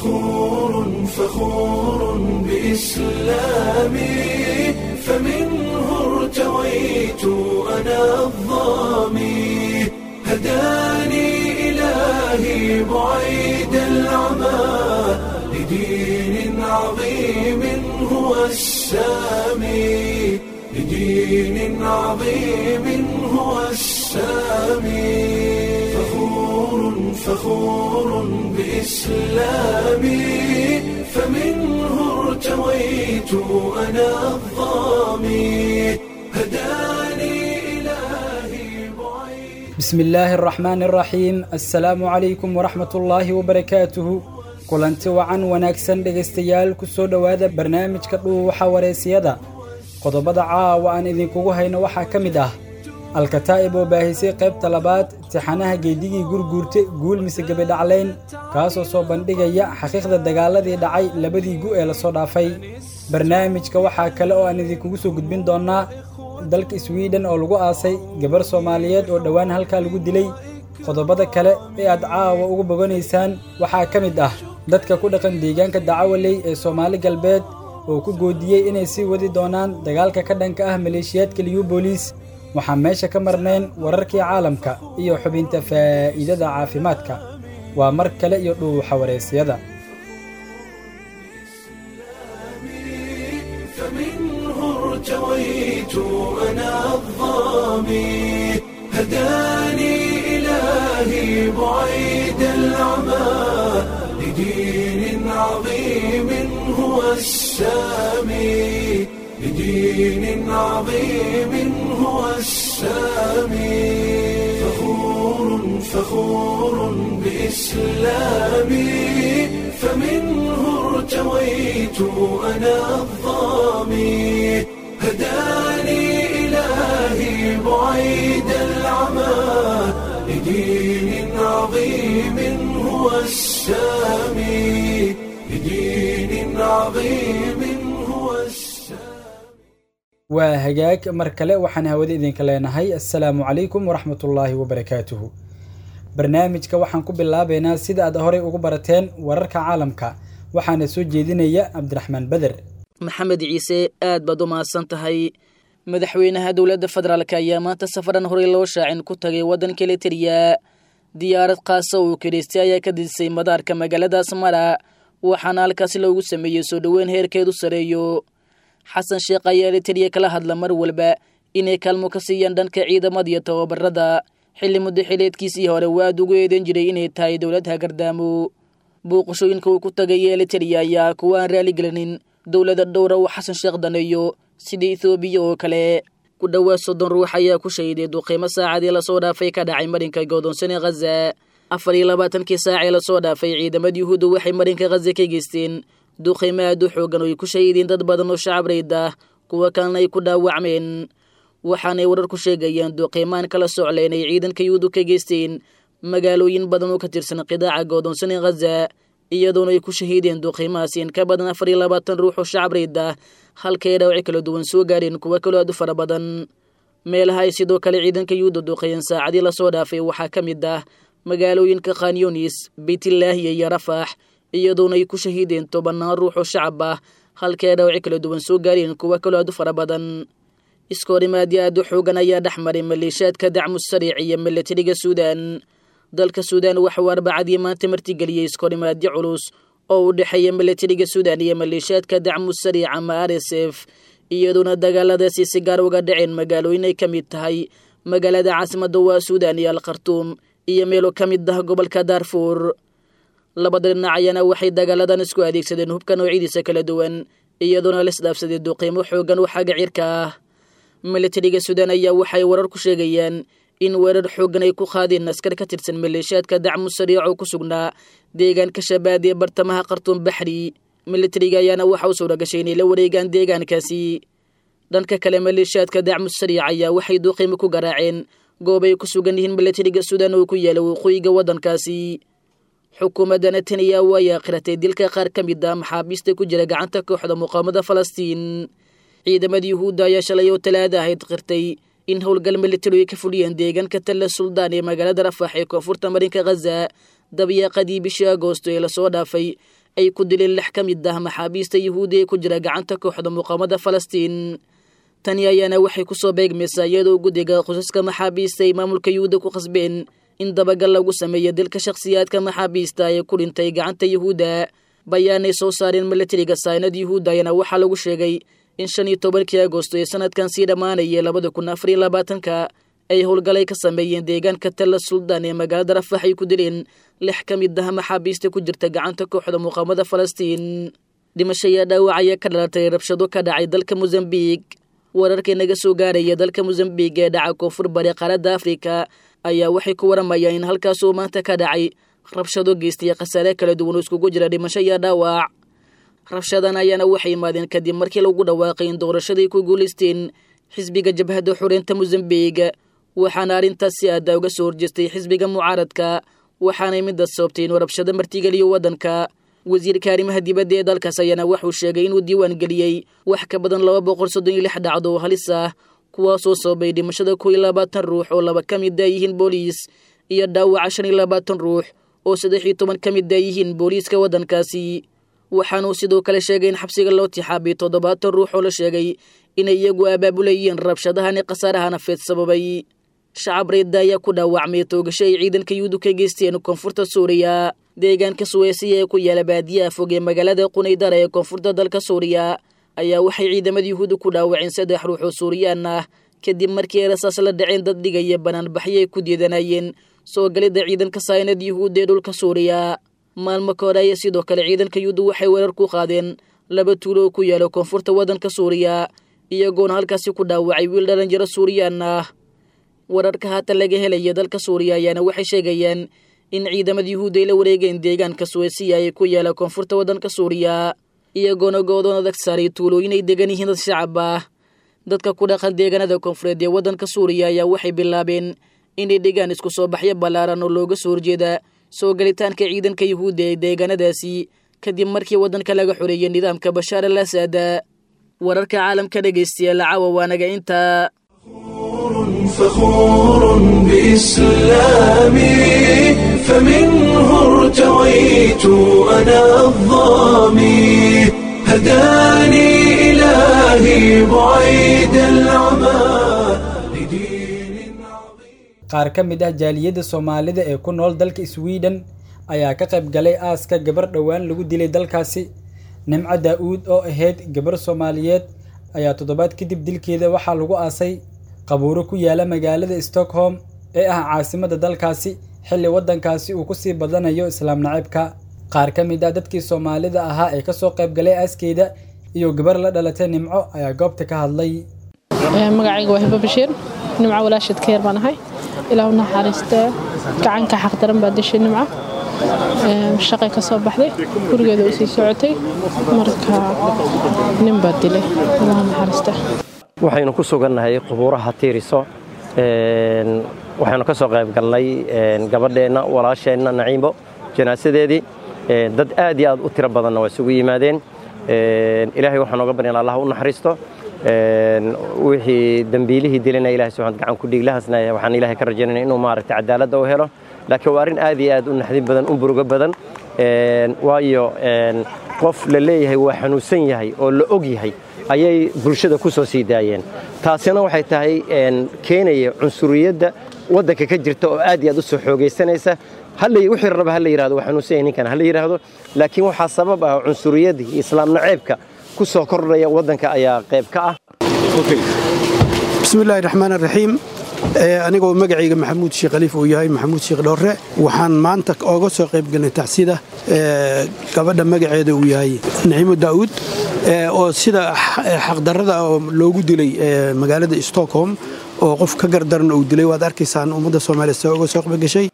فخور فخور بإسلامي فمنه ارتويت أنا الظامي هداني إلهي بعيد العمى لدين عظيم هو السامي لدين عظيم هو السامي فخور فخور بإسلامي فمنه ارتويت أنا الظامي هداني إلهي بعيد بسم illaahi araxmaani araxiim assalaamu calaykum waraxmat ullaahi wabarakaatuhu kulanti wacan wanaagsan dhegaystayaal ku soo dhowaada barnaamijka dhuuwaxa wareysiyada qodobada caawa aan idinkugu hayno waxaa ka mid ah alkataa'ib oo baahisay qaybta labaad tixanaha geedigii gurguurte guul mise gebidhaclayn kaasoo soo bandhigaya xaqiiqda dagaaladii dhacay labadii gu ee lasoo dhaafay barnaamijka waxaa kale oo aan idinkugu soo gudbin doonnaa dalka swiden oo lagu aasay gabar soomaaliyeed oo dhowaan halkaa lagu dilay qodobada kale ee aad caawa ugu boganaysaan waxaa ka mid ah dadka ku dhaqan deegaanka dacawaley ee soomaali galbeed oo ku goodiyey inay sii wadi doonaan dagaalka ka dhanka ah maleeshiyaadka liyubolis waxaan meesha ka marnayn wararkii caalamka iyo xubinta faa'iidada caafimaadka waa mar kale iyo dhuuxa wareysiyada فمنه ارتويت أنا الظامي هداني إلهي بعيد العمى لدين عظيم هو السامي لدين عظيم هو السامي فخور فخور بإسلامي فمنه ارتويت أنا الظامي هداني إلهي بعيد العمى لدين عظيم هو السامي لدين عظيم هو السامي waa hagaag mar kale waxaan hawada idinka leenahay assalaamu calaykum waraxmatullaahi wabarakaatuhu barnaamijka waxaan ku bilaabaynaa sida aad horey ugu barateen wararka caalamka waxaana soo jeedinaya cabdiraxmaan beder maxamed ciise aad baad u mahadsan tahay madaxweynaha dowladda federaalk ayaa maanta safaran horey loo shaacin ku tagay waddanka litariya diyaarad kaasa uu kidhaystay ayaa ka didisay madaarka magaalada asmara waxaana halkaasi loogu sameeyey soo dhoweyn heerkeedu sareeyo xasan sheekh ayaa litariya kala hadla mar walba inay kaalmo ka siiyaan dhanka ciidamada iyo tababarada xilli muddo xileedkiisii hore waa aad ugu eedan jiray inay tahay dowlad hagardaamo booqashooyinka uu ku tagay ee litariya ayaa kuwa aan raaligelinin dowlada dhowra uu xasan sheekh daneeyo sida ethoobiya oo kale ku dhowaad soddon ruux ayaa ku shahiday duqiimo saacadii lasoo dhaafay ka dhacay marinka godoonsane khaza afar iyo labaatankii saac ee lasoo dhaafay ciidamada yuhuudda waxay marinka khaza ka geysteen duqiimo aad u xoogan oo ay ku shahiideen dad badan oo shacab rayd ah kuwa kalena ay ku dhaawacmeen waxaanay warar ku sheegayaan duqiimaan kala socleen ay ciidanka yuhuuddu ka geysteen magaalooyin badan oo ka tirsan qidaaca godoonsane khaza iyadoona ay ku shahiideen duqiimahaasi in ka badan afar iyo labaatan ruux oo shacab rayd ah halkay dhaawaci kala duwan soo gaadheen kuwa kaloo aad u fara badan meelaha ay sidoo kale ciidanka yuhuudda duqeeyeen saacadii lasoo dhaafay waxaa ka mid ah magaalooyinka khanyunis beytlaahiya iyo rafax iyadoona ay ku shahiideen tobannaan ruux oo shacab ah halkay dhaawaci kala duwan soo gaadheen kuwa kaloo aad u fara badan iskoorimaadyo aad u xoogan ayaa dhex maray maleeshiyaadka dacmu sariic iyo milatariga suudan dalka suudan waxauu arbacadii maanta martigeliyey iskorimaadyo culus oo u dhexeeya milatariga suudan iyo maleeshiyaadka dacmu sariic ama r s f iyadoona dagaaladaasi si gaar uga dhaceen magaalooyin ay ka mid tahay magaalada caasimadda waa suudan iyo alkhartuum iyo meelo ka mid ah gobolka daarfuur labada dhinac ayaana waxay dagaaladan isku adeegsadeen hubka noocyadiisa kala duwan iyadoona laisdhaafsaday duqiimo xoogan oo xagga cirka ah milatariga suudan ayaa waxay warar ku sheegayaan in weerar xooggan ay ku qaadeen askar ka tirsan maleeshiyaadka dacmu sariic oo ku sugnaa deegaanka shabaad ee bartamaha khartuum baxri milatariga ayaana waxa u suura gashay inay la wareegaan deegaankaasi dhanka kale maleeshiyaadka dacmu sariic ayaa waxay duuqiimo ku garaaceen goob ay ku sugan yihiin milatariga suudan oo ku yaala waqooyiga waddankaasi xukuumadda netanyahu ayaa qiratay dilka qaar ka mid ah maxaabiista ku jira gacanta kooxda muqaamada falastiin ciidamada yuhuudda ayaa shalay oo talaada ahayd qirtay in howlgal militari ay ka fuliyeen deegaanka talla suldaan ee magaalada rafax ee koonfurta marinka khaza dabyaaqadii bishii agoosto ee lasoo dhaafay ay ku dileen lix ka mid ah maxaabiista yuhuudi ee ku jira gacanta kooxda muqaamada falastiin tani ayaana waxay ku soo beegmaysaa iyadoo guddiga qosaska maxaabiista ay maamulka yuhuudda ku khasbeen in dabagal lagu sameeyo dilka shakhsiyaadka maxaabiista ee ku dhintay gacanta yuhuudda bayaanay soo saareen milatariga saynad yuhuudda ayaana waxaa lagu sheegay in shan iyo tobankii agosto ee sanadkan sii dhammaanaya labada kun afariyo labaatanka ay howlgalay ka sameeyeen deegaanka talla suldaan ee magaalada rafax ay ku dileen lix ka mid ah maxaabiista ku jirta gacanta kooxda muqaamada falastiin dhimasho iyo dhaawac ayaa ka dhalatay rabshado ka dhacay dalka mosambiik wararka naga soo gaaraya dalka mosambiik ee dhaca koonfur bari qaaradda afrika ayaa waxay ku waramayaan in halkaasuu maanta ka dhacay rabshado geystaya khasaare kala duwan oo iskugu jira dhimasho iyo dhaawac rabshadan ayaana waxay imaadeen kadib markii lagu dhawaaqay in doorashaday ku guulaysteen xisbiga jabhadda xureynta mosambiik waxaana arrintaas si aada uga soo horjeestay xisbiga mucaaradka waxaanay midda sababtay inuu rabshado martigeliyo waddanka wasiirka arrimaha dibadda ee dalkaas ayaana wuxuu sheegay inuu diiwaan geliyey wax ka badan laba boqol soddon iyo lix dhacdo oo halis ah kuwaasoo sababay dhimashada kow iyo labaatan ruux oo laba ka mid a yihiin booliis iyo dhaawaca shan iyo labaatan ruux oo saddex iyo toban ka mid a yihiin booliiska waddankaasi waxaanuu sidoo kale sheegay in xabsiga loo tixaabay toddobaatan ruux oo la sheegay inay iyagu abaabulayeen rabshadahani khasaaraha nafeed sababay shacab reedda ayaa ku dhaawacmay toogasho ay ciidanka yuhuudu ka geysteen koonfurta suuriya deegaanka suweysiya ee ku yaala baadiyaha fog ee magaalada qunaydara ee koonfurta dalka suuriya ayaa waxay ciidamada yuhuudu ku dhaawaceen saddex ruux oo suuriyaan ah kadib markii ay rasaas la dhaceen dad dhigaya banaanbaxyo ay ku diidanayeen soo galidda ciidanka saynad yuhuud ee dhulka suuriya maalmo ka hore ayaa sidoo kale ciidanka yuhuudu waxay weerar ku qaadeen laba tuulo oo ku yaala koonfurta waddanka suuriya iyagoona halkaasi ku dhaawacay wiil dhallinyaro suuriyaan ah wararka haatan laga helaya dalka suuriya ayaana waxay sheegayaan in ciidamada yuhuudda ay la wareegeen deegaanka suweysiya ee ku yaala koonfurta waddanka suuriya iyagoona goodoon adag saaray tuulooyin ay degan yihiin dad shacab ah dadka ku dhaqan deegaanada koonfureed ee waddanka suuriya ayaa waxay bilaabeen inay dhigaan isku soo baxyo ballaaran oo looga soo horjeeda soo galitaanka ciidanka yuhuudda ee deegaanadaasi kadib markii waddanka laga xoreeyey nidaamka bashaar al asad wararka caalamka dhegaystayaal caawa waanaga intaa فخور بإسلامي فمنه ارتويت أنا الظامي هداني إلهي بعيد العمى لدين عظيم qaar ka mid ah jaaliyadda soomaalida ee ku nool dalka sweden ayaa ka qayb galay aaska gabar dhowaan lagu dilay dalkaasi nimco daa-uud oo ahayd gabar soomaaliyeed ayaa toddobaad kadib dilkeeda waxaa lagu aasay qabuuro ku yaala magaalada stockholm ee ah caasimadda dalkaasi xilli waddankaasi uu ku sii badanayo islaam naciibka qaar ka mid ah dadkii soomaalida ahaa ee kasoo qayb galay aaskeeda iyo gabar la dhalatay nimco ayaa goobta ka hadlay magacayga waa hibo bashiir nimco walaashad ka yar baan ahay ilaa u naxariistee gacanka xaqdaran baa dishay nimco shaqay ka soo baxday gurigeeda u sii socotay marka nin baa dilay ilaa naxariistee waxaynu ku sugannahay qubuuraha tiiriso waxaynu ka soo qayb galnay gabadheenna walaasheenna naciimo janaasadeedii dad aad iyo aad u tiro badanna waa isugu yimaadeen ilaahay waxaan oga baryan allah u naxariisto wixii dembiilihii dilana ilahay subxaad gacan ku dhiiglahaasna waxaan ilaahay ka rajaynayna inuu maaragtay cadaaladda u helo laakiin waa arrin aad iyo aad u naxdin badan u burugo badan waayo qof la leeyahay waa xanuunsan yahay oo la og yahay ayay bulshada ku soo sii daayeen taasina waxay tahay keenaya cunsuriyadda waddanka ka jirta oo aad iyo aad u soo xoogaysanaysa wixii raba ha la yidhahdo waa xanuunsan yahay ninkan ha la yidhaahdo laakiin waxaa sabab ah cunsuriyadda iyo islaam naceebka ku soo kordhaya waddanka ayaa qayb ka ah bismillaahi raxmaan raxiim anigoo magacayga maxamuud sheekh khaliif uu yahay maxamuud sheekh dhowre waxaan maanta ooga soo qayb galnay tacsida gabadha magaceeda uu yahay naciimo daa'uud oo sida xaqdarrada loogu dilay magaalada stockholm oo qof ka gardaran uu dilay waad arkaysaan ummadda soomaaliya se uga soo qayb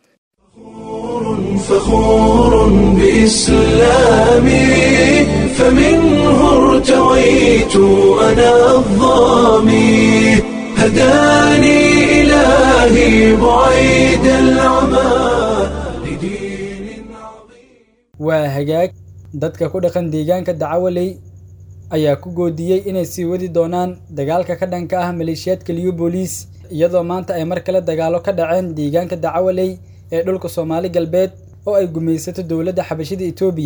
فخور بإسلامي فمنه ارتويت أنا الظامي هداني إلهي بعيد العمى لدين عظيم waa hagaag dadka ku dhaqan deegaanka dacawaley ayaa ku goodiyey inay sii wadi doonaan dagaalka ka dhanka ah maleeshiyaadka liyo booliis iyadoo maanta ay mar kale dagaalo ka dhaceen deegaanka dacawaley ee dhulka soomaali galbeed oo ay gumaysato dowladda xabashida etoobiya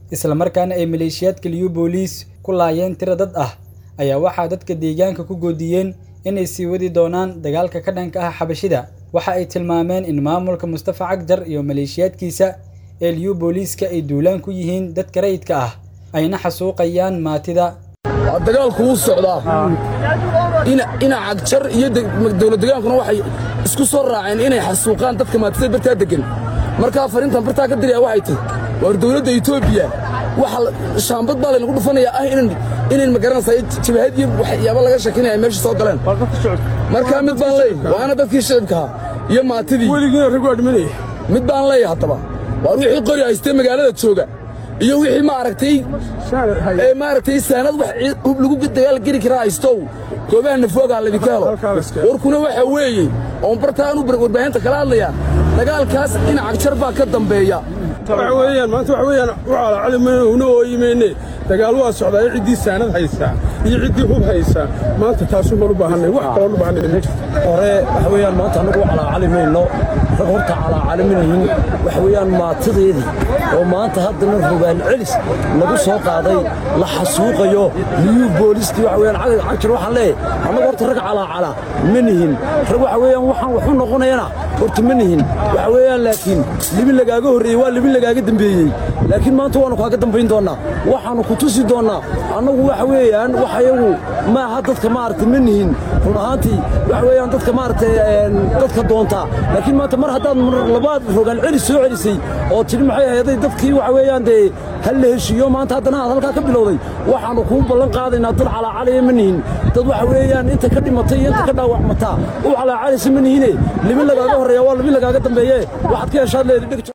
islamarkaana ay maleeshiyaadka liyu booliis ku laayeen tiro dad ah ayaa waxaa dadka deegaanka ku goodiyeen inay sii wadi doonaan dagaalka ka dhanka ah xabashida waxa ay tilmaameen in maamulka mustafa cagjar iyo maleeshiyaadkiisa ee liyu booliiska ay duulaan ku yihiin dadka rayidka ah ayna xasuuqayaan maatida dagaalku wuu socdaa ina cagjar iyo dowlad degaankuna waxay isku soo raaceen inay xasuuqaan dadka maatida bartaa deggan markaa fariintan bartaa ka diraya waxay tahy waar dowladda etoobiya waxa shaambad baa laynagu dhufanayaa ah inayn magaranaysaa jabahad iyo waxyaaba laga shakinaya meesha soo galeen markaa mid baan leey waana dadkii shicibkaha iyo maatidii weligiina rag waa dhimanaya mid baan leeya haddaba waar wixii qori haystee magaalada jooga iyo wixii maaragtay maaragtay saanad wax hub lagu dagaal geli karaa haystow goobaha nafoogaa laydinka helo warkuna waxa weeye oon bartaan u warbaahinta kala hadlaya dagaalkaas in cagjar baa ka dambeeya waxa weeyaan maanta waxa weeyaan u calacali mayno una ooyimayne dagaal waa socdaa iyo ciddii saanad haysaa iyo ciddii hub haysaa maanta taasuun baan u baahannay wax kaloon u baahannay ma jirto hore waxa weeyaan maanta annagu u calaacali mayno rag horta calaacali minahin waxa weeyaan maatadeedii oo maanta haddana rogaal celis lagu soo qaaday la xasuuqayo liyuu booliskii waxa weeyaan cagjar waxaan leeyahay annagu horta rag calaacala ma nihin rag waxa weeyaan waxaan waxu noqonayana horta ma nihin waxa weeyaan laakiin libin lagaaga horreeyey waa libin lagaaga dambeeyey laakiin maanta waannu kaaga dambayn doonnaa waxaannu ku tusi doonnaa annagu waxa weeyaan wax ayagu maaha dadka maaragtay ma nihin run ahaantii waxa weeyaan dadka maaragtay dadka doontaa laakiin maanta mar haddaad labaad rogaan celis soo celisay oo tidhi maxay ahaday dadkii waxa weeyaan dee hal la heshiiyo maanta haddana aad halkaa ka bilowday waxaannu kuu ballan qaadaynaa dad calaacalaya ma nihin dad waxa weeyaan inta ka dhimatay iyo inta ka dhaawacmataa u calaacalaysa ma nihine libin lagaaga horreeya waa libin lagaaga dambeeye waxaad ka heshaad leedi dhig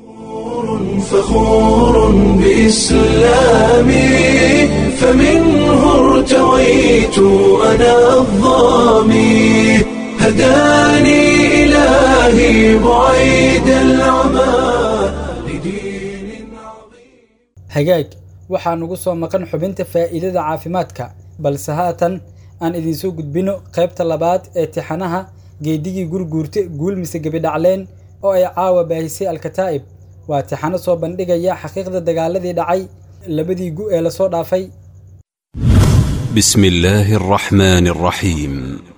فخور بإسلامي فمنه ارتويت أنا الظامي هداني إلهي بعيد العمى hagaag waxaa nugu soo maqan xubinta faa'iidada caafimaadka balse haatan aan idinsoo gudbino qaybta labaad ee tixanaha geedigii gurguurte guul mise gebidhacleen oo ay caawa baahisay alkataa'ib waa tixano soo bandhigaya xaqiiqda dagaaladii dhacay labadii gu ee lasoo dhaafay بسم الله الرحمن الرحيم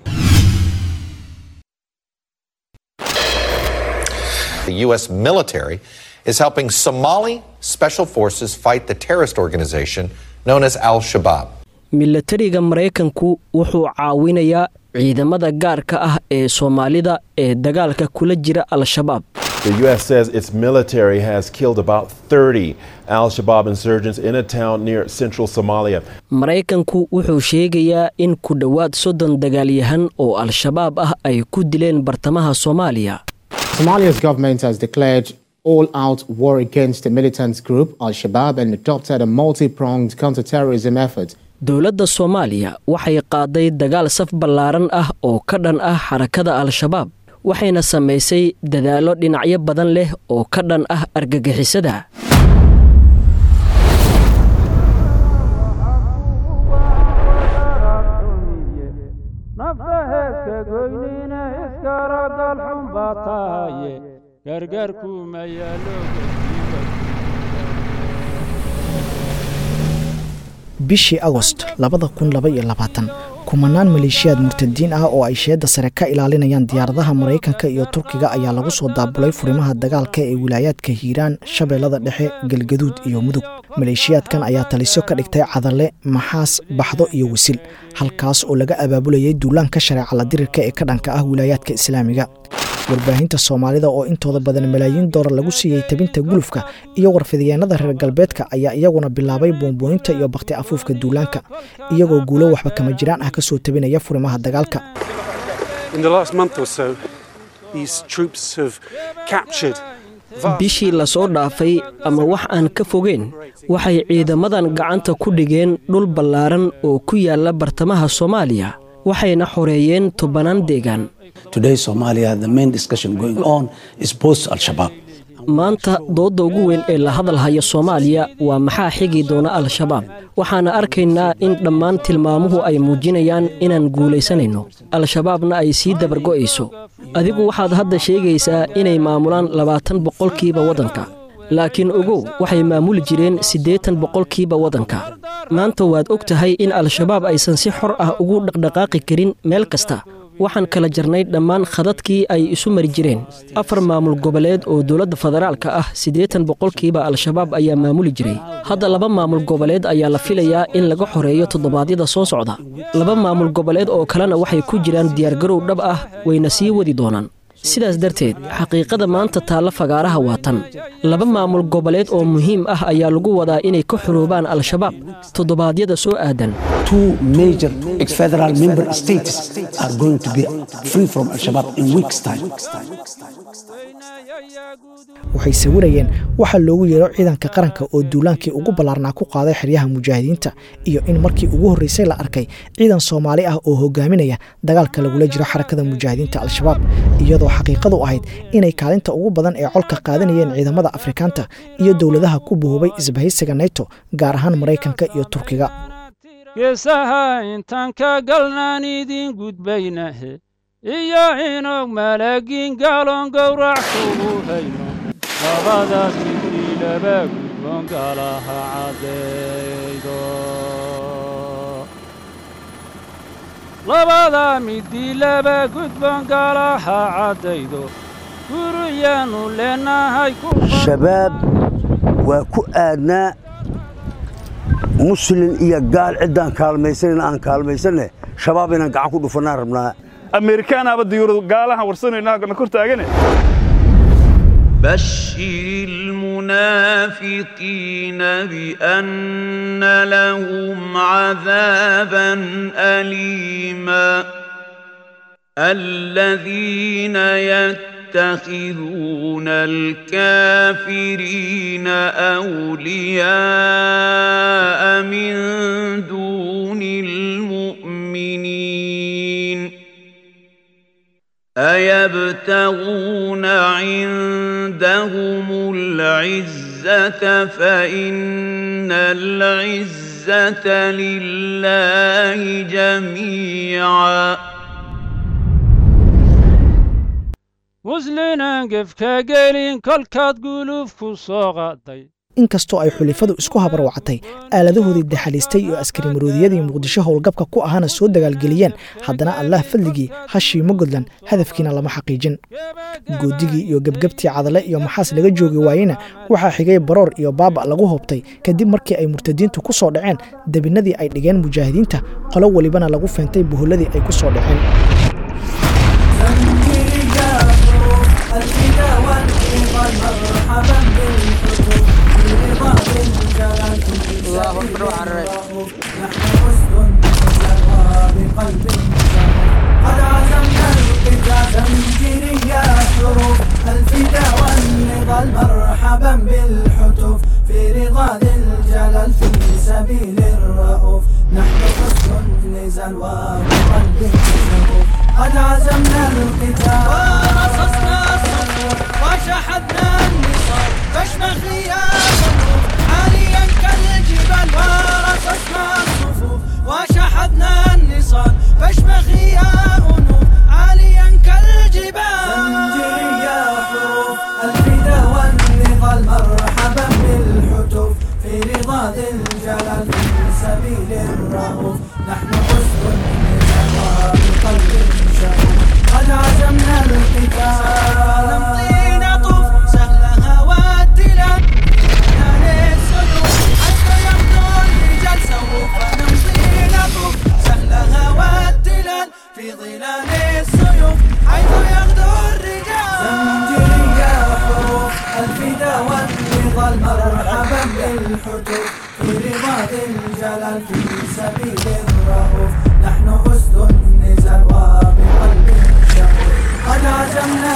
The U.S. military is helping Somali special forces fight the terrorist organization known as Al Shabaab. milatariga maraykanku wuxuu caawinayaa ciidamada gaarka ah ee soomaalida ee dagaalka kula jira al-shabaab The U.S. says its military has killed about 30 Al Shabaab insurgents in a town near central Somalia. maraykanku wuxuu sheegayaa in ku dhowaad soddon dagaalyahan oo al-shabaab ah ay ku dileen bartamaha soomaaliya Somalia's government has declared all out war against the militant group Al Shabaab and adopted a multi pronged counterterrorism effort. dowladda soomaaliya waxay qaaday dagaal saf ballaaran ah oo ka dhan ah xarakada al-shabaab waxayna samaysay dadaallo dhinacyo badan leh oo ka dhan ah argagixisada bishii agost labada kun laba iyo labaatan kumanaan maleeshiyaad murtadiin ah oo ay sheedda sare ka ilaalinayaan diyaaradaha maraykanka iyo turkiga ayaa lagu soo daabulay furimaha dagaalka ee wilaayaadka hiiraan shabeellada dhexe galgaduud iyo mudug maleeshiyaadkan ayaa taliso ka dhigtay cadalle maxaas baxdo iyo wisil halkaas oo laga abaabulayay duulaanka shareeca la dirirka ee ka dhanka ah wilaayaadka islaamiga warbaahinta soomaalida oo intooda badan malaayiin doolar lagu siiyey tabinta gulufka iyo warfidyaenada reer galbeedka ayaa iyaguna bilaabay buunbuuninta iyo bakti afuufka duulaanka iyagoo guulo waxba kama jiraan ah ka soo tabinaya furimaha dagaalka bishii lasoo dhaafay ama wax aan ka fogeyn waxay ciidamadan gacanta ku dhigeen dhul ballaaran oo ku yaala bartamaha soomaaliya waxayna xoreeyeen tobanaan deegaan maanta doodda ugu weyn ee la hadalhaya soomaaliya waa maxaa xigi doona al-shabaab waxaana arkaynaa in dhammaan tilmaamuhu ay muujinayaan inaan guulaysanayno al-shabaabna ay sii dabargo'ayso adigu waxaad hadda sheegaysaa inay maamulaan labaatan boqolkiiba waddanka laakiin ogow waxay maamuli jireen siddeetan boqolkiiba waddanka maanta waad og tahay in al-shabaab aysan si xor ah ugu dhaqdhaqaaqi karin meel kasta waxaan kala jarnay dhammaan khadadkii ay isu mari jireen afar maamul goboleed oo dowladda federaalka ah siddeetan boqolkiiba al-shabaab ayaa maamuli jiray hadda laba maamul goboleed ayaa la filayaa in laga xoreeyo toddobaadyada soo socda laba maamul goboleed oo kalena waxay ku jiraan diyaargarow dhab ah wayna sii wadi doonaan sidaas darteed xaqiiqada maanta taalla fagaaraha waa tan laba maamul goboleed oo muhiim ah ayaa lagu wadaa inay ka xoroobaan al-shabaab toddobaadyada soo aadan two major ex-federal member states are going to be free from Al-Shabaab in weeks' time. waxay sawirayeen waxaa loogu yeero ciidanka qaranka oo duulaankii ugu ballaarnaa ku qaaday xeryaha mujaahidiinta iyo in markii ugu horreysay la arkay ciidan soomaali ah oo hogaaminaya dagaalka lagula jiro xarakada mujaahidiinta al-shabaab iyadoo xaqiiqadu ahayd inay kaalinta ugu badan ee colka qaadanayeen ciidamada afrikaanta iyo dowladaha ku buhubay isbahaysiga neto gaar ahaan maraykanka iyo turkiga geesaha intaan ka galnaan idin gudbaynahe iyo inog malaagiin gaaloon gowrac kugu hayno labadaas midii laba gudboon gaalaha caddaydo labada midii laba gudboon gaalaha caddaydo guriyaannu leenahay shabaab waa ku aadnaa muslin iyo gaal ciddaan kaalmaysanayna aan kaalmaysanne shabaab inaan gacan ku dhufannaan rabnaa ameerikaanaaba diyuuradu gaalahan warsanaynaa kor taagane بشر المنافقين بأن لهم عذابا أليما الذين يتخذون الكافرين أولياء من دون المؤمنين أيبتغون عندهم العزة فإن العزة لله جميعا muslinan gefka gelin kolkaad guluuf ku soo qaaday inkastoo ay xulifadu isku habarwacatay aaladahoodii daxaliistay iyo askari maroodiyadii muqdisho howlgabka ku ahana soo dagaalgeliyeen haddana allah fadligii hashiimo godlan hadafkiina lama xaqiijin goodigii iyo gebgebtii cadale iyo maxaas laga joogi waayena waxaa xigay baroor iyo baaba lagu hoobtay kadib markii ay murtadiintu ku soo dhaceen debinadii ay dhigeen mujaahidiinta qolo welibana lagu feentay buhulladii ay ku soo dhaceen الله أكبر وعرّي قد عزمنا القتال زنجيري يا حروف الفدا والنضال مرحبا بالحتوف في رضا ذي الجلال في سبيل الرؤوف نحن حسن النزال وبقلب الشغوف قد عزمنا القتال ورصصنا الصفوف وشحذنا النصال فاشمخ يا صفوف عاليا كالجبال ورصصنا الصفوف وشحذنا النصال فاشمخي يا أنوف عاليا كالجبال زنجيري يا حروف الفدا والنضال مرحبا بالحتوف في رضا ذي الجلال في سبيل الرؤوف نحن حسن النزال وبقلب شغوف قد عزمنا القتال نمضي نطوف سهلها والتلال نال السيوف حتى يمضوا الرجال سوف نمضي نطوف سهلها والتلال في ظلال السيوف حيث يغدو الرجال زنجيري يا حروف الفدا والنضال مرحبا بالحتوف في رضا ذي الجلال في سبيل الرؤوف نحن أسد النزال وبقلب شغوف قد عزمنا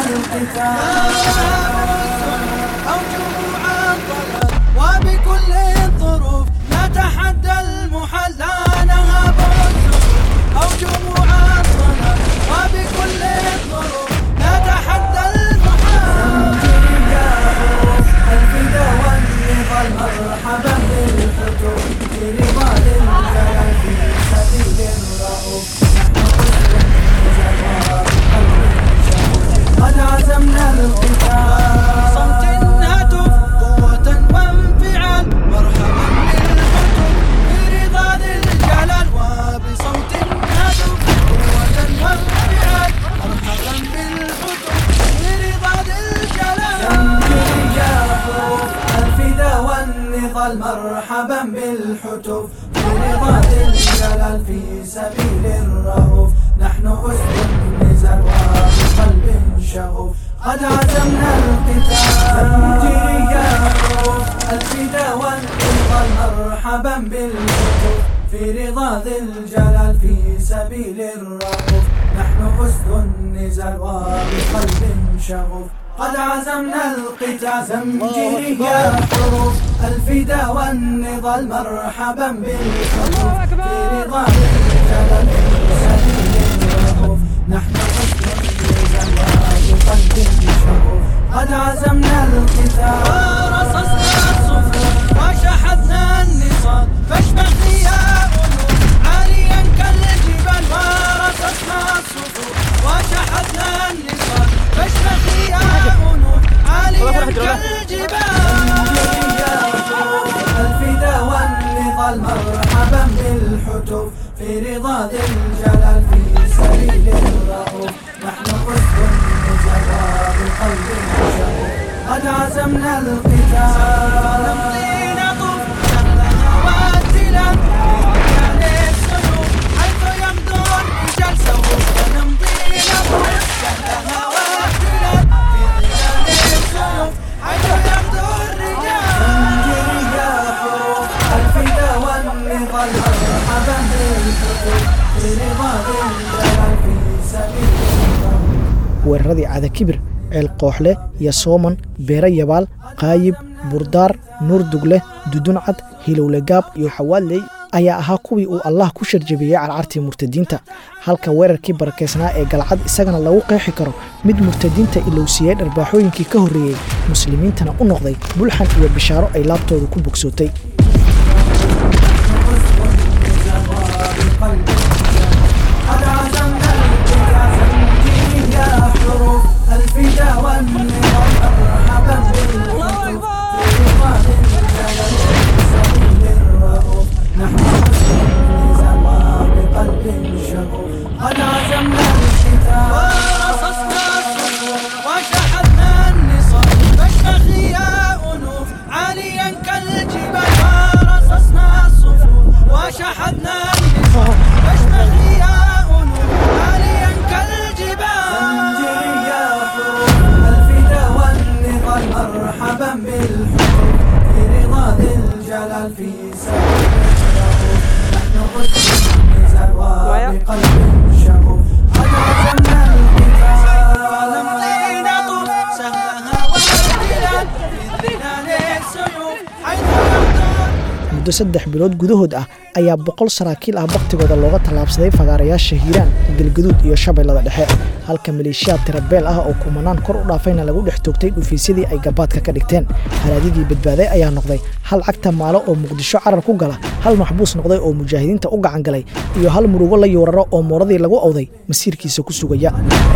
القتال أوجه عطلت وبكل الظروف نتحدى المحل لا نهاب الظروف أوجه عطلت وبكل الظروف نتحدى المحل يا حروف الفدا والنضال مرحبا بالحتوف في رضا للجلال في سبيل الرؤوف قد عزمنا القتال صمت هتف مرحبا بالحتوف في رضا ذي الجلال في سبيل الرهوف نحن أسد النزال وبقلب شغوف قد عزمنا القتال زمجري يا حروف الفدا والانقاذ مرحبا بالحتوف في رضا ذي الجلال في سبيل الرهوف نحن أسد النزال وبقلب شغوف قد عزمنا القتال زمجري يا حروف الفدا والنضال مرحبا بالحروف في رضا الجلال في سبيل الرهوف نحن أسد النزال وبقلب شغوف قد عزمنا القتال ورصصنا الصفوف وشحذنا النصال فاشبح يا أنوف عاليا كالجبال ورصصنا الصفوف وشحذنا النصال فاشبح يا أنوف عاليا كالجبال الفدا والنضال مرحبا بالحتوف في رضا ذي الجلال في سبيل الرؤوف نحن أسد النجوى بقلب شغوف قد عزمنا القتال نمضي نطوف شغلنا والتلال برجال السيوف حيث يمضي الرجال سوف نمضي نطوف شغلنا والتلال برجال السيوف حيث يمضي الرجال زنجري يا حروف الفدا والنضال مرحبا بالحروف في رضا ذي الجلال في سبيل weeraradii caada kibir ceel kooxle iyo sooman beere yabaal qaayib burdaar nuur dugle duduncad hilowlegaab iyo xawaaley ayaa ahaa kuwii uu allah ku sharjabiyey carcartii murtadiinta halka weerarkii barakeysnaa ee galcad isagana lagu qeexi karo mid murtadiinta ilowsiiyey dharbaaxooyinkii ka horreeyey muslimiintana u noqday bulxan iyo bishaaro ay laabtooda ku bogsootay قد عزمنا القتال زنجيري يا حروف الفدا والنضال مرحبا بالحروف في رضا الجلال في سبيل الرؤوف نحن حسن النزال وبقلب شغوف قد عزمنا القتال ورصصنا الصفوف وشحذنا النصال فاشتخي يا أنوف عاليا كالجبال ورصصنا الصفوف وشحذنا النصال فاشتخي يا أنوف عاليا كالجبال زنجري يا حروف الفدا والنضال مرحبا بالحروف في رضا ذي الجلال في سبيل الرؤوف نحن أسد النزال وبقلب شغوف قد عزمنا القتال ونمضي نطوف سهلها والبلاد في ظلال السيوف حيث يمضي muddo saddex bilood gudahood ah ayaa boqol saraakiil ah baktigooda looga tallaabsaday fagaarayaasha hiiraan galgaduud iyo shabeellada dhexe halka maleeshiyaad tirabeel ah oo kumanaan kor u dhaafayna lagu dhex toogtay dhufiisyadii ay gabaadka ka dhigteen haradigii badbaaday ayaa noqday hal cagta maalo oo muqdisho carar ku gala hal maxbuus noqday oo mujaahidiinta u gacan galay iyo hal murugo la yuuraro oo mooradii lagu owday masiirkiisa ku sugaya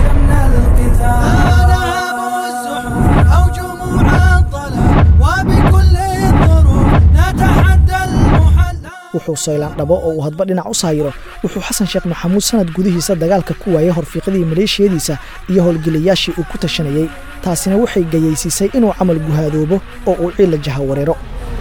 أو جموع الضلال وبكل الظروف نتحدى المحل wuxuu saylaan dhabo oo uu hadba dhinac u saayiro wuxuu xasan sheekh maxamuud sanad gudihiisa dagaalka ku waayay horfiiqadii maleeshiyadiisa iyo howlgelayaashii uu ku tashanayey taasina waxay gayaysiisay inuu camal guhaadoobo oo uu ciilla jaha wareero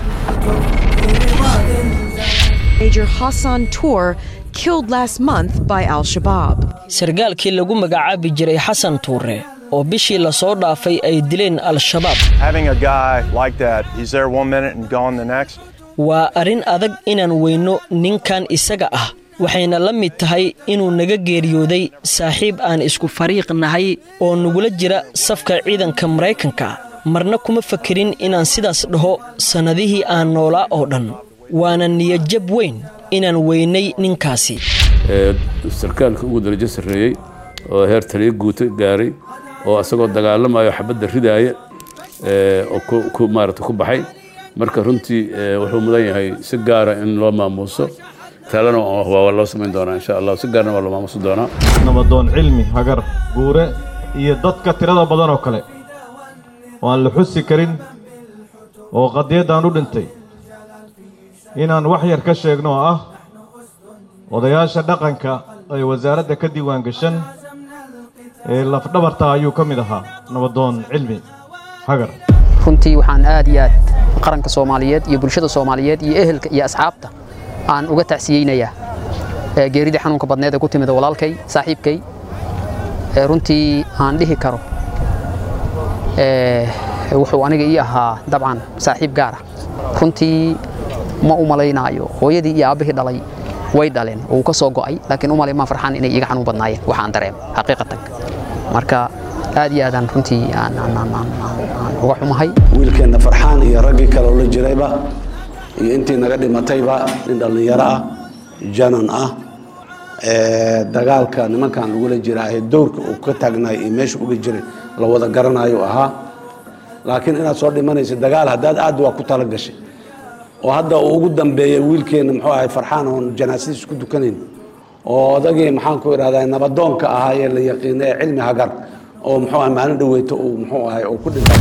Major Hassan Tour killed last month by Al Shabaab. sargaalkii lagu magacaabi jiray xasan tuure oo bishii la soo dhaafay ay dileen al-shabaab Having a guy like that, he's there one minute and gone the next. waa arrin adag inaan weyno ninkan isaga ah waxayna la mid tahay inuu naga geeriyooday saaxiib aan isku fariiq nahay oo nagula jira safka ciidanka maraykanka marna kuma fakerin inaan sidaas dhaho sannadihii aan noolaa oo dhan waana niyadjab weyn inaan weynay ninkaasi ee sarkaalka ugu darajo sarreeyey oo heer taliyo guuto gaaray oo asagoo dagaalamayo xabadda ridaaya ee oo ku- ku maarata ku baxay marka runtii ee, wuxuu mudan yahay si gaara in loo maamuuso talena waa waa loo samayn doonaa insha allah si gaarna waa loo maamuusi doonaa nabadoon cilmi hagar guure iyo dadka tirada badan oo kale oo aan la xusi karin oo qadiyaddan u dhintay inaan wax yar ka sheegno oo ah odayaasha dhaqanka ee wasaaradda ka diiwaan gashan ee lafdhabarta ayuu ka mid ahaa nabadoon cilmi hagar runtii waxaan aad iyo aad qaranka soomaaliyeed iyo bulshada soomaaliyeed iyo ehelka iyo asxaabta aan uga tacsiyeynayaa geeridii xanuunka badneed ee ku timid walaalkay saaxiibkay runtii aan dhihi karo wuxuu aniga ii ahaa dabcan saaxiib gaar ah runtii ma u malaynaayo hooyadii iyo aabbihii dhalay way dhaleen oo uu ka soo go'ay laakiin u malay maa farxaan inay iiga xanuun badnaayeen waxaan dareem xaqiiqatan marka aad iyo aadaan runtii aan uga xumahay wiilkeenna farxaan iyo raggii kale oo la jirayba iyo intii naga dhimatayba nin dhallinyaro ah janan ah dagaalka nimankan lagula jira ee dowrka uu ka taagnaay iyo meesha uga jiray la wada garanayo ahaa laakiin inaad soo dhimanaysa dagaal haddaad aad waa ku tala gashay oo hadda uu ugu dambeeyey wiilkeenna muxuu ahay farxaan oon janaasadiis ku dukanayn oo odagii maxaan ku idhahdaa nabadoonka ahaa ee la yaqiina ee cilmi hagar oo muxuu ahay maalin dhaweyto uu muxuu ahay uu ku dhintay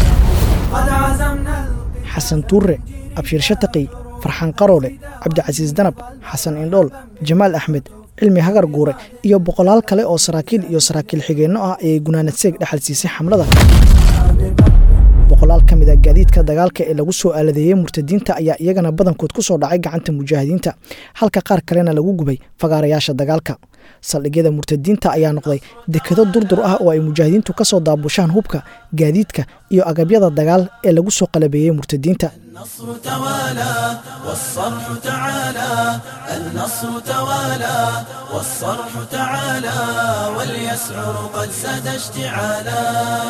xasan tuure abshiir shataqi farxaan qaroole cabdicasiis danab xasan indhool jamaal axmed cilmi hagar guure iyo boqolaal kale oo saraakiil iyo saraakiil xigeenno ah ayay gunaanad seeg dhexal siisay xamlada boqolaal ka mid a gaadiidka dagaalka ee lagu soo aaladeeyey murtadiinta ayaa iyagana badankood ku soo dhacay gacanta mujaahidiinta halka qaar kalena lagu gubay fagaarayaasha dagaalka saldhigyada murtadiinta ayaa noqday dekado durdur ah oo ay mujaahidiintu ka soo daabushaan hubka gaadiidka iyo agabyada dagaal ee lagu soo qalabeeyey murtadiinta النصر توالى والصرح تعالى النصر توالى والصرح تعالى واليسعر قد ساد اشتعالا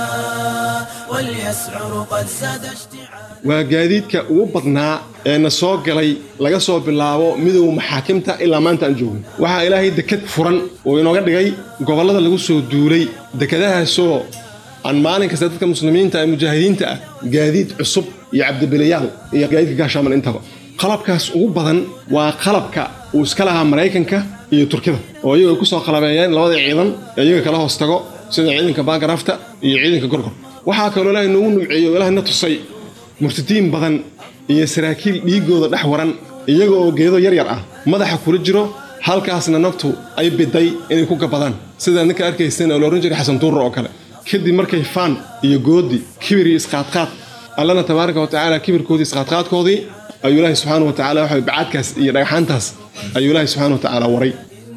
واليسعر قد ساد اشتعالا waa gaadiidka ugu badnaa ee na soo galay laga soo bilaabo midowga maxaakimta ilaa maanta aan joogno waxaa ilaahay dekad furan oo inooga dhigay gobollada lagu soo duulay dekadahaasoo aan maalin kasta dadka muslimiinta ee mujaahidiinta ah gaadiid cusub iyo cabdibilayaal iyo gaadiidka gaashaaman intaba qalabkaas ugu badan waa qalabka uu iska lahaa maraykanka iyo turkida oo iyagu ay ku soo qalabeeyeen labada ciidan ee iyaga kala hoos tago sida ciidanka baangarafta iyo ciidanka gorgor waxaa kaloo ilaahay noogu numceeyo ilaahay na tusay murtadiin badan iyo saraakiil dhiiggooda dhex waran iyaga oo geedo yar yar ah madaxa kula jiro halkaasna naftu ay biday inay ku gabadaan sidaa ninka arkayseen oo la odhan jiray xasan tuurra oo kale kadib markay faan iyo goodi kibir iyo isqaadqaad allana tabaaraka wa tacaala kibirkoodii isqaadqaadkoodii ayuu ilaahay subxaana wa tacaala waxa bacaadkaas iyo dhagxaantaas ayuu ilaahay subxaana wa tacaala waray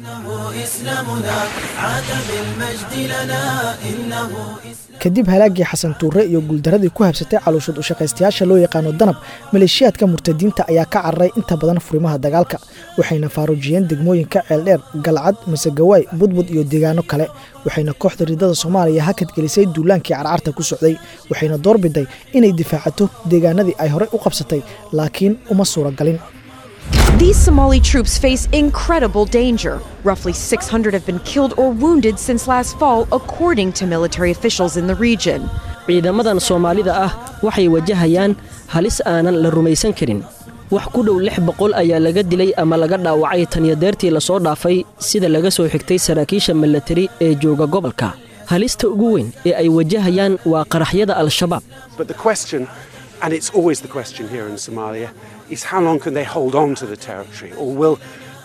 إسلامنا عاد بالمجد لنا إنه kadib halaaggii xasan tuure iyo guuldaradii ku habsatay calooshud u shaqaystayaasha loo yaqaano danab maleeshiyaadka murtadiinta ayaa ka cararay inta badan furimaha dagaalka waxayna faaruujiyeen degmooyinka ceeldheer galcad masegawaay budbud iyo deegaano kale waxayna kooxda ridada soomaaliya hakad gelisay duulaankii carcarta ku socday waxayna doorbiday inay difaacato deegaanadii ay horey u qabsatay laakiin uma suuragalin These Somali troops face incredible danger. Roughly 600 have been killed or wounded since last fall, according to military officials in the region. ciidamadan soomaalida ah waxay wajahayaan halis aanan la rumaysan karin wax ku dhow lix boqol ayaa laga dilay ama laga dhaawacay tanyadeertii lasoo dhaafay sida laga soo xigtay saraakiisha milatari ee jooga gobolka halista ugu weyn ee ay wajahayaan waa qaraxyada al-shabaab But the question, and it's always the question here in Somalia, is how long can they hold on to the territory? Or will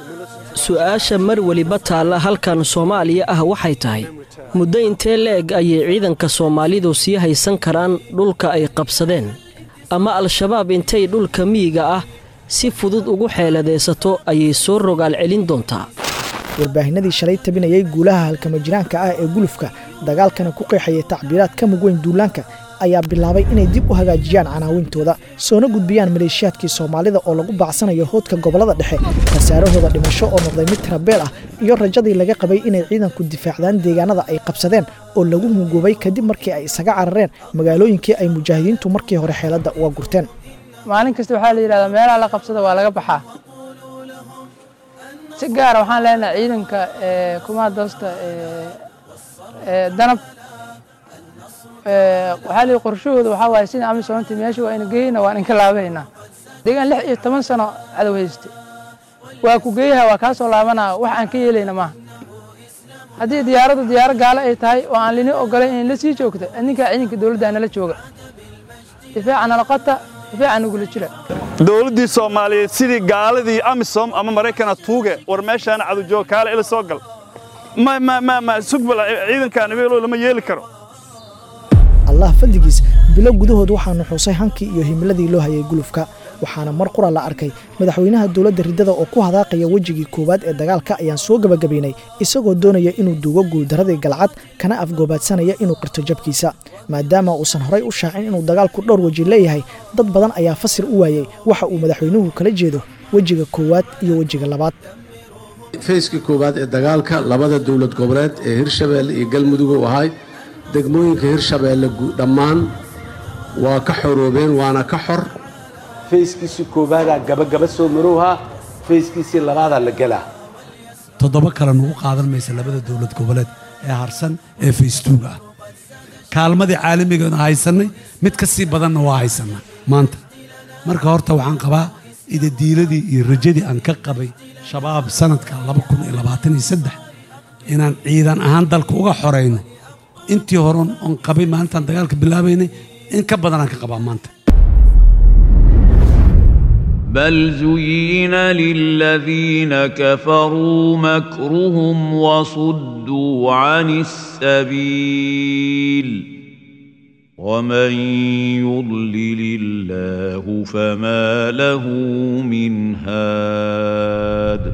su'aasha mar weliba taalla halkan soomaaliya ah waxay tahay muddo intee le'eg ayay ciidanka soomaalidu sii haysan karaan dhulka ay qabsadeen ama al-shabaab intay dhulka miyiga ah si fudud ugu xeeladaysato ayay soo rogaal celin doontaa warbaahinadii shalay tabinayay guulaha halkama jiraanka ah ee gulufka dagaalkana ku qeexayay tacbiiraad ka mug weyn duulaanka ayaa bilaabay inay dib u hagaajiyaan canaawintooda soona gudbiyaan maleeshiyaadkii soomaalida oo lagu baacsanayo hoodka gobollada dhexe khasaarahooda dhimasho oo noqday mid tirabeel ah iyo rajadii laga qabay inay ciidanku difaacdaan deegaanada ay qabsadeen oo lagu hungubay kadib markii ay isaga carareen magaalooyinkii ay mujaahidiintu markii hore xeeladda uga gurteen maalin kasta waxaa la yidhahdaa meelaha la qabsada waa laga baxaa si gaara waxaan leenahay ciidanka kumaha doosta danab waxaa la qorshahooda waxaa waaye sida amisoonti meesha waa ina geyna waan inka laabaynaa deegaan lix iyo toban sano cadow hayste waa ku geeyaha waa kaa soo laabanaa wax aan ka yeelayna maaha haddii diyaaraddu diyaaro gaalo ay tahay oo aan lini ogolayn inay la sii joogto ninkaa ciidanka dowladda nala jooga difaaca nala qota difaaca nagula jira dowladdii soomaaliyeed sidii gaaladii amisom ama maraykana tuuge war meeshaana cadujoog kaale ila soo gal ma ma ma ma sugbal ciidankan ibeelo lama yeeli karo allah fadligiis bilo gudahood waxaa nuxuusay hankii iyo himiladii loo hayay gulufka waxaana mar qura la arkay madaxweynaha dowladda riddada oo ku hadaaqaya wejigii koowaad ee dagaalka ayaan soo gebagabaynay isagoo doonaya inuu duugo guuldaradii galcad kana afgoobaadsanaya inuu qirto jabkiisa maadaama uusan horay u shaacin inuu dagaalku dhowr weji leeyahay dad badan ayaa fasir u waayey waxa uu madaxweynuhu kala jeedo wejiga koowaad iyo wejiga labaad fayskii koowaad ee dagaalka labada dowlad goboleed ee hirshabeelle iyo galmudug u ahay degmooyinka hirshabeelle dhammaan waa ka xoroobeen waana ka xor fayskiisii koobaadaa gabagaba soo marowhaa fayskiisii labaadaa la gelaa toddoba kale nugu qaadan maysa labada dowlad goboleed ee harsan ee faystuuga ah kaalmadii caalamigeena haysannay mid ka sii badanna waa haysannaa maanta marka horta waxaan qabaa idadiiladii iyo rajadii aan ka qabay shabaab sanadka inaan ciidan ahaan dalka uga xorayno intii horon oon qabay maalintaan dagaalka bilaabaynay in ka badanaan ka qabaa maanta بل زين للذين كفروا مكرهم وصدوا عن السبيل ومن يضلل الله فما له من هاد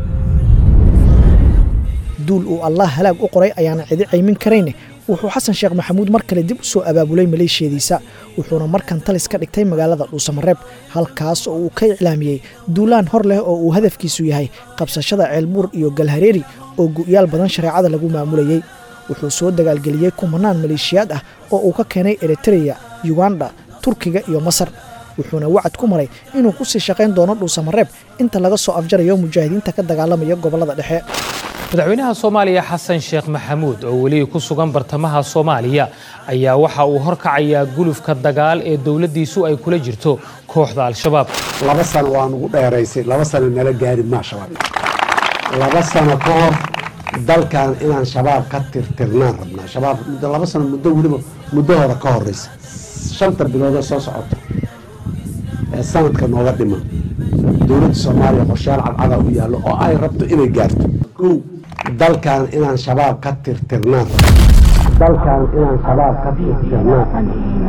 duul uu allah halaag u qoray ayaana cidi caymin karayne wuxuu xasan sheekh maxamuud mar kale dib u soo abaabulay maleeshiyadiisa wuxuuna markan talis ka dhigtay magaalada dhuusamareeb halkaas oo uu ka iclaamiyey duulaan hor leh oo uu hadafkiisu yahay qabsashada ceelbuur iyo galhareeri oo gu'yaal badan shareecada lagu maamulayey wuxuu soo dagaalgeliyey kumanaan maleeshiyaad ah oo uu ka keenay eritreya yuganda turkiga iyo masar wuxuuna wacad ku maray inuu ku sii shaqayn doono dhuusamareeb inta laga soo afjarayo mujaahidiinta ka dagaalamaya gobollada dhexe madaxweynaha soomaaliya xasan sheekh maxamuud oo weli ku sugan bartamaha soomaaliya ayaa waxa uu horkacayaa gulufka dagaal ee dowladdiisu ay kula jirto kooxda al-shabaab laba sano waa nugu dheeraysay laba sano nala gaari maa shabaab laba sano ka hor dalkan inaan shabaab ka tirtirnaan rabnaa shabaab muddo laba sano muddo weliba muddo hore ka horeysa shanta biloodoo soo socota ee sanadka nooga dhiman dowladda soomaaliya qorshayaal cadcada u yaallo oo ay rabto inay gaarto kow dalkan inaan shabaab ka tirtirnaan dalkan inaan shabaab ka tirtirnaan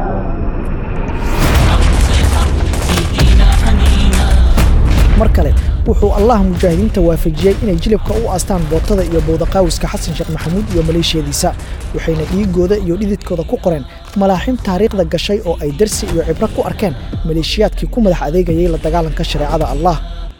mar kale wuxuu allah mujaahidiinta waafajiyey inay jilibka u aastaan bootada iyo bowdaqaawiska xasan sheekh maxamuud iyo maleeshiyadiisa waxayna dhiigooda iyo dhididkooda ku qoreen malaaxiim taariikhda gashay oo ay darsi iyo cibro ku arkeen maleeshiyaadkii ku madax adeegayay la dagaalanka shareecada allah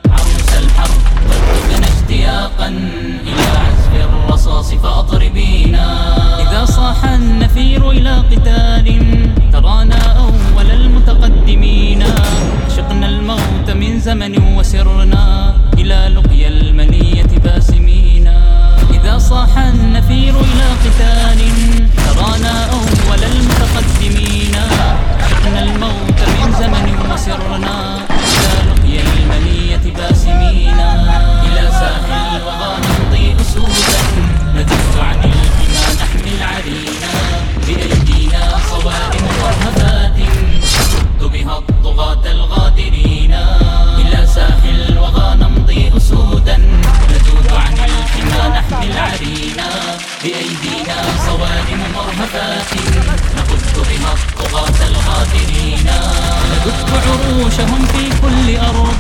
اشتياقا إلى عزف الرصاص فأطربينا إذا صاح النفير إلى قتال ترانا أول المتقدمين عشقنا الموت من زمن وسرنا إلى لقيا المنية باسمين إذا صاح النفير إلى قتال ترانا أول المتقدمين عشقنا الموت من زمن وسرنا إلى لقيا المنية باسمين إلى ساحل الوغى نمضي أسودا ندف عن الحمى نحمل عرينا بأيدينا صوارم مرهبات نصد بها الطغاة الغادرين إلى ساحل الوغى نمضي أسودا ندود عن الحمى نحمل عرينا بأيدينا صوارم مرهبات نقد بها الطغاة الغادرين ندك عروشهم في كل أرض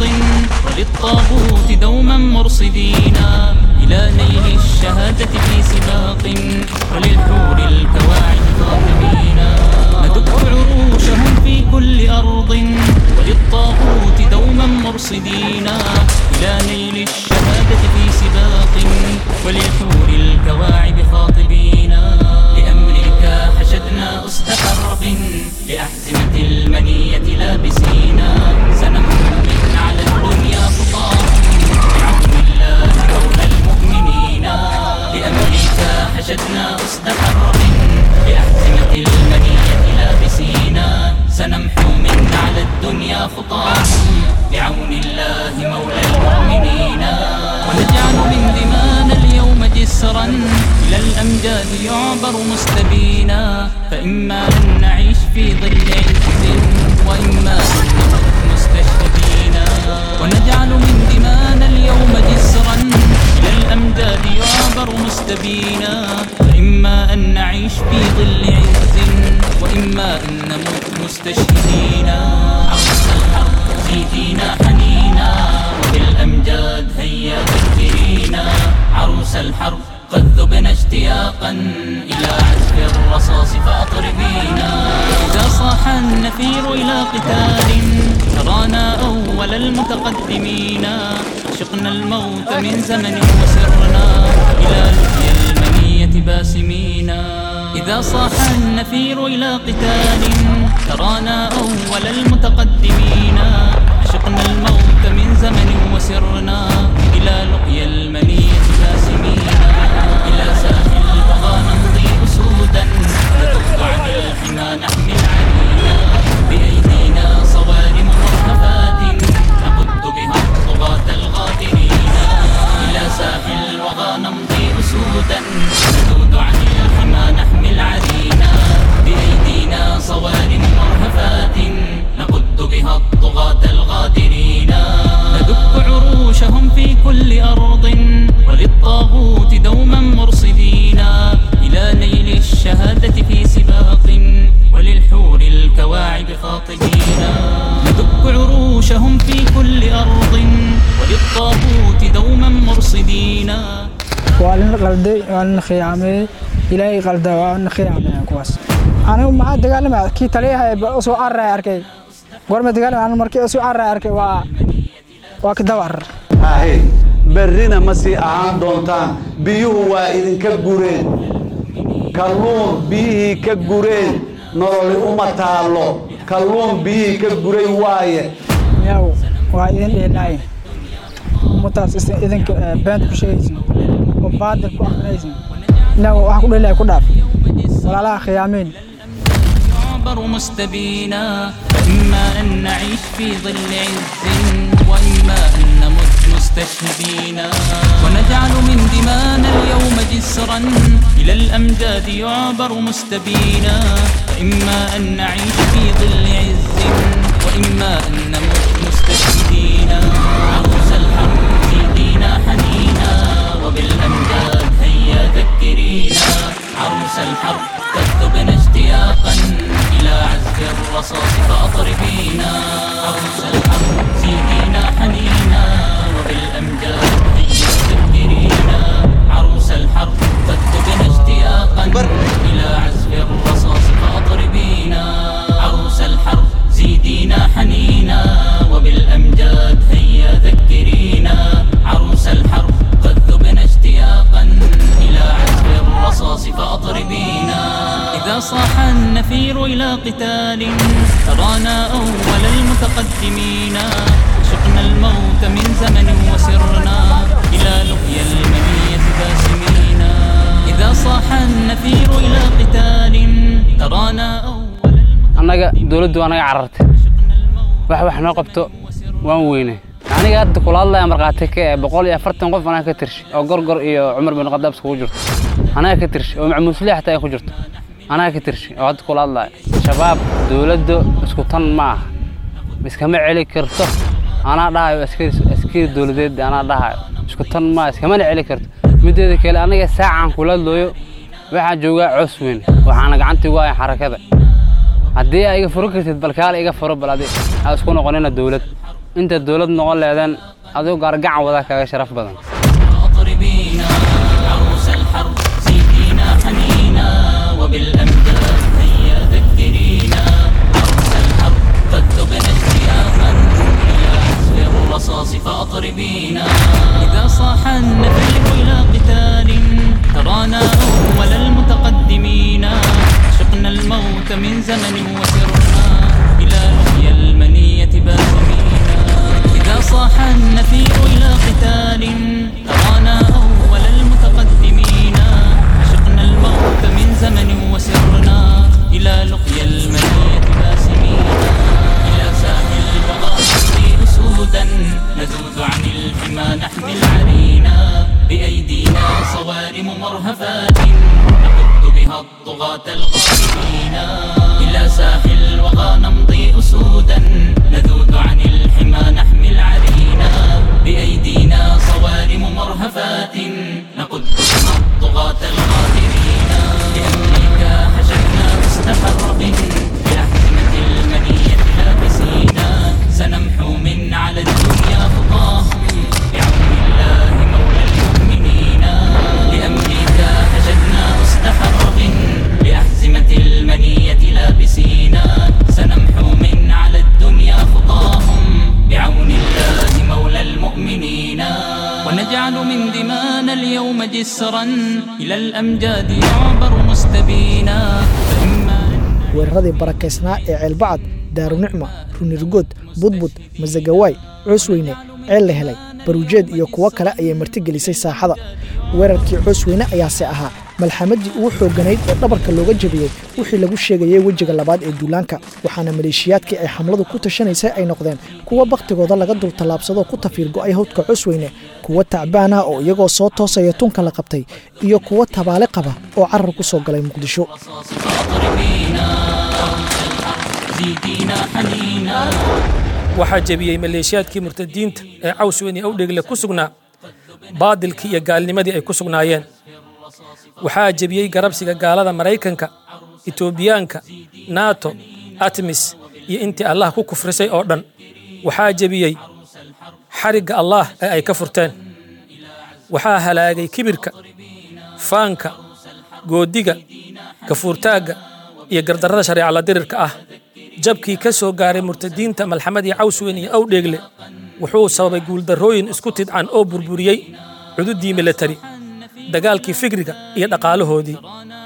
وللطاغوت دوما مرصدين إلى نيل الشهادة في سباق وللحور الكواعب ظاهرين ندك عروشهم في كل أرض وللطاغوت دوما مرصدين إلى نيل الشهادة في سباق وللحور الكواعب خاطبين لأمريكا حشدنا أسد حرب لأحزمة المنية لابسين سنمحو من على الدنيا خطاهم بعون الله مولى المؤمنين لأمريكا حشدنا أسد حرب لأحزمة المنية لابسين سنمحو من على الدنيا خطاهم بعون الله مولى المؤمنين ونجعل من دمانا اليوم جسرا إلى الأمجاد يعبر مستبينا فإما أن نعيش في ظل عز وإما أن نموت مستشهدين ونجعل من دمانا اليوم جسرا إلى الأمجاد يعبر مستبينا فإما أن نعيش في ظل عز وإما أن نموت مستشهدين النفير إلى قتال ترانا أول المتقدمين عشقنا الموت من زمن وسرنا إلى لقيا المنية باسمين إذا صاح النفير إلى قتال ترانا أول المتقدمين عشقنا الموت من زمن وسرنا إلى لقيا المنية باسمين إلى ساحل البغى نمضي أسودا نذب عن الحمى نحمي العنينا بأيدينا صوارم مرهفات نقد بها الطغاة الغادرين إلى ساحل الوغى نمضي أسودا نذود عن الحمى نحمي العرينا بأيدينا صوارم مرهفات نقد بها الطغاة الغادرين ندك عروشهم في كل أرض وللطاغوت دوما مرصدين إلى نيل الشهادة في سباق وللحور الكواعب خاطبين ندك عروشهم في كل أرض وللطاغوت دوما مرصدين waa lina qalday waa lina khiyaamay ilaahay qalda waa lina khiyaamay kuwaas anigu maxaa dagaalamaya kii taliyaha ee soo carray arkay gorma dagaalamaya anigu markii soo carray arkay waa waa kadabar ahe berrina ma sii ahaan doontaan biyuhu waa idinka gureen kalluun biyihii ka gureen nololi uma taallo kalluun biyihii ka guray waaye yaw waa idin dheelaayin ummadaas idinka beenta ku sheegaysin oo baadil ku akrinaysin inaga wax ku dheelaya ku dhaaf walaalaha khiyaameen يعبر مستبينا فإما أن نعيش في ظل عز وإما أن نمت مستشهدين ونجعل من دمانا اليوم جسرا إلى الأمجاد يعبر مستبينا فإما أن نعيش في ظل عز وإما أن نمت مستشهدين عروس الحرب زيدينا حنينا وبالأمجاد هيا ذكرينا عروس الحرب تكتبنا اشتياقا إلى عزف الرصاص فأطربينا عروس الحرب زيدينا حنينا وبالأمجاد هيا ذكرينا عروس الحرب تكتبنا اشتياقا إلى عزف الرصاص فأطربينا عروس الحرب زيدينا حنينا وبالأمجاد هيا ذكرينا عروس الحرب قد ذبنا اشتياقا إلى عزف الرصاص فأطربينا إذا صاح النفير إلى قتال ترانا أول المتقدمين شقنا الموت من زمن وسرنا إلى لقيا المنية باسمين إذا صاح النفير إلى قتال ترانا أول annaga dowladdu waa naga carartay wax wax noo qabto waan weynay aniga hadda kula hadlaya markhaati ka ee boqol iyo afartan qof anaa ka tirshi oo gorgor iyo cumar bin khadaab iskugu jirto anaa ka tirshi oo macmuusle xataa ay ku jirto anaa ka tirshi oo hadda kula hadlaya shabaab dowladda isku tan ma aha iskama celi karto anaa dhahayo askari askari dowladeed anaa dhahayo isku tan ma iskamana celi karto mideeda kale aniga saacaan kula hadlooyo waxaan joogaa coos weyn waxaana gacanta igu haya xarakada haddii aa iga furo kartid bal kaale iga furo bal adi aa isku noqonina dowlad inta dowlad noqon leedeen adigu gaargacan wadaa kaga sharaf badan أطربينا عروس الحرب زيدينا حنينا وبالأمجاد هيا ذكرينا عروس الحرب قد ذبنا اشتياقا إلى عزف الرصاص فأطربينا إذا صاح النفير إلى قتال ترانا أول المتقدمين شقنا الموت من زمن وسرنا إلى لقيا المنية باسمين إذا صاح النفير إلى قتال ترانا أول المتقدمين عشقنا الموت من زمن وسرنا إلى لقيا المنية باسمين إلى ساحل البغاء نسري أسودا نذود عن الحمى نحمي العرينا بأيدينا صوارم مرهفات نقد بها الطغاة الغالبين إلى ساحل الوغى نمضي أسودا نذود عن الحمى نحمي العرينا بأيدينا صوارم مرهفات نقد بها الطغاة الغادرين لأمريكا حشدنا مستحرق بأحزمة المنية لابسينا سنمحو من على الدنيا خطاهم بعون الله مولى المؤمنين لأمريكا حشدنا مستحرق بأحزمة المنية لابسينا سنمحو ونجعل من دمانا اليوم جسرا إلى الأمجاد يعبر مستبينا فإما weeraradii barakaysnaa ee ceelbacad daarunicma runirgood budbud masagawaay coosweyne ceel la helay baruujeed iyo kuwo kale ayay martigelisay saaxada weerarkii coosweyne ayaase ahaa malxamadii ugu xoogganayd ee dhabarka looga jebiyey wixii lagu sheegayey wejiga labaad ee duulaanka waxaana maleeshiyaadkii ay xamladu ku tashanaysay ay noqdeen kuwa bakhtigooda laga dul tallaabsadoo ku tafiir go'ay hawdka cosweyne kuwa tacbaan ah oo iyagoo soo toosaya tunka la qabtay iyo kuwa tabaale qaba oo carar ku soo galay muqdisho زيدينا حنينا waxaa jebiyey maleeshiyaadkii murtadiinta ee cawsweyne awdhegle ku sugnaa baadilkii iyo gaalnimadii ay ku sugnaayeen waxaa jebiyey garabsiga gaalada maraykanka etoobiyaanka nato atmis iyo intii allah ku kufrisay oo dhan waxaa jebiyey xarigga allah ee ay ka furteen waxaa halaagay kibirka faanka goodiga gafuurtaagga iyo gardarrada shareeca la dirirka ah jabkii ka soo gaaray murtadiinta malxamadii cawsweyn iyo awdheegle wuxuu sababay guuldarrooyin isku tidcan oo burburiyey cududii milatari dagaalkii fikriga iyo dhaqaalahoodii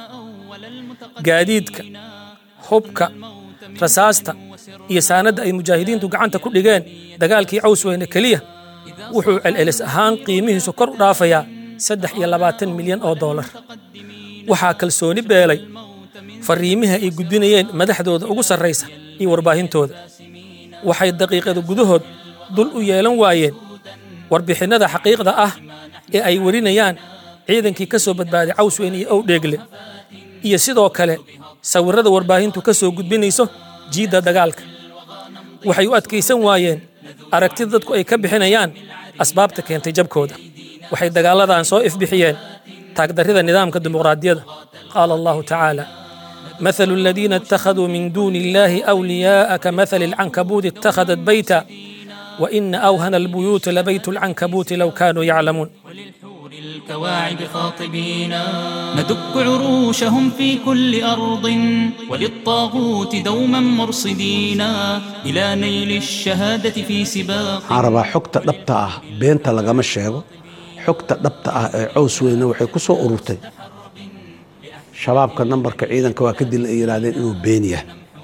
gaadiidka hubka rasaasta iyo saanadda ay mujaahidiintu gacanta ku dhigeen dagaalkii cawsweyne keliya wuxuu celcelis ahaan qiimihiisu kor u dhaafayaa saddex iyo labaatan milyan oo doolar waxaa kalsooni beelay fariimaha ay gudbinayeen madaxdooda ugu sarraysa iyo warbaahintooda waxay daqiiqada gudahood dul u yeelan waayeen warbixinnada xaqiiqda ah ee ay warinayaan ciidankii ka soo badbaaday cawsweyn iyo owdheegle iyo sidoo kale sawirrada warbaahintu ka soo gudbinayso jiidda dagaalka waxay u adkaysan waayeen aragtida dadku ay ka bixinayaan asbaabta keentay jabkooda waxay dagaaladan soo ifbixiyeen taagdarrida nidaamka dimuqraadiyadda qaala allahu tacaala مثل الذين اتخذوا من دون الله أولياء كمثل العنكبوت اتخذت بيتا وإن أوهن البيوت لبيت العنكبوت لو كانوا يعلمون الكواعب خاطبينا ندك عروشهم في كل أرض وللطاغوت دوما مرصدينا إلى نيل الشهادة في سباق waxaan rabaa xogta dhabta ah beenta lagama sheego xogta dhabta ah ee cows weyne waxay ku soo ururtay shabaabka nambarka ciidanka waa ka dil ay yidhaahdeen inuu been yahay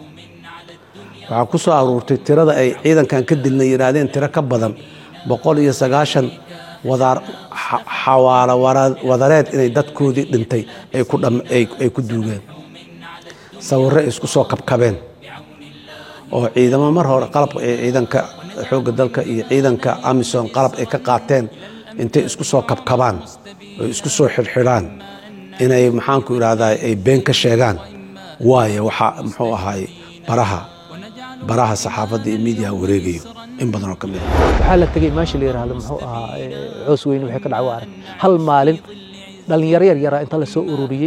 waxaa ku soo aruurtay tirada ay ciidankan ka dilna yidhaahdeen tiro ka badan boqol iyo sagaashan wadaar xa- xawaalo wara- wadareed inay dadkoodii dhintay ay ku dham- ay ay ku duugeen sawirro ay isku soo kabkabeen oo ciidamo mar hore qalab ee ciidanka xoogga dalka iyo ciidanka amisom qalab ay ka qaateen intay isku soo kabkabaan oo isku soo xidhxidhaan inay maxaanku idhahdaa ay been ka sheegaan waayo waxaa muxuu ahaay baraha baraha saxaafadda iyo miidiyaha wareegayo in badan oo ka mid a waxaa la tegey meesha la yidhaahdo muxuu ahaa ee, coos weyne waxay ka dhacay waa arag hal maalin dhalinyaro yar yaraa inta la soo ururiyey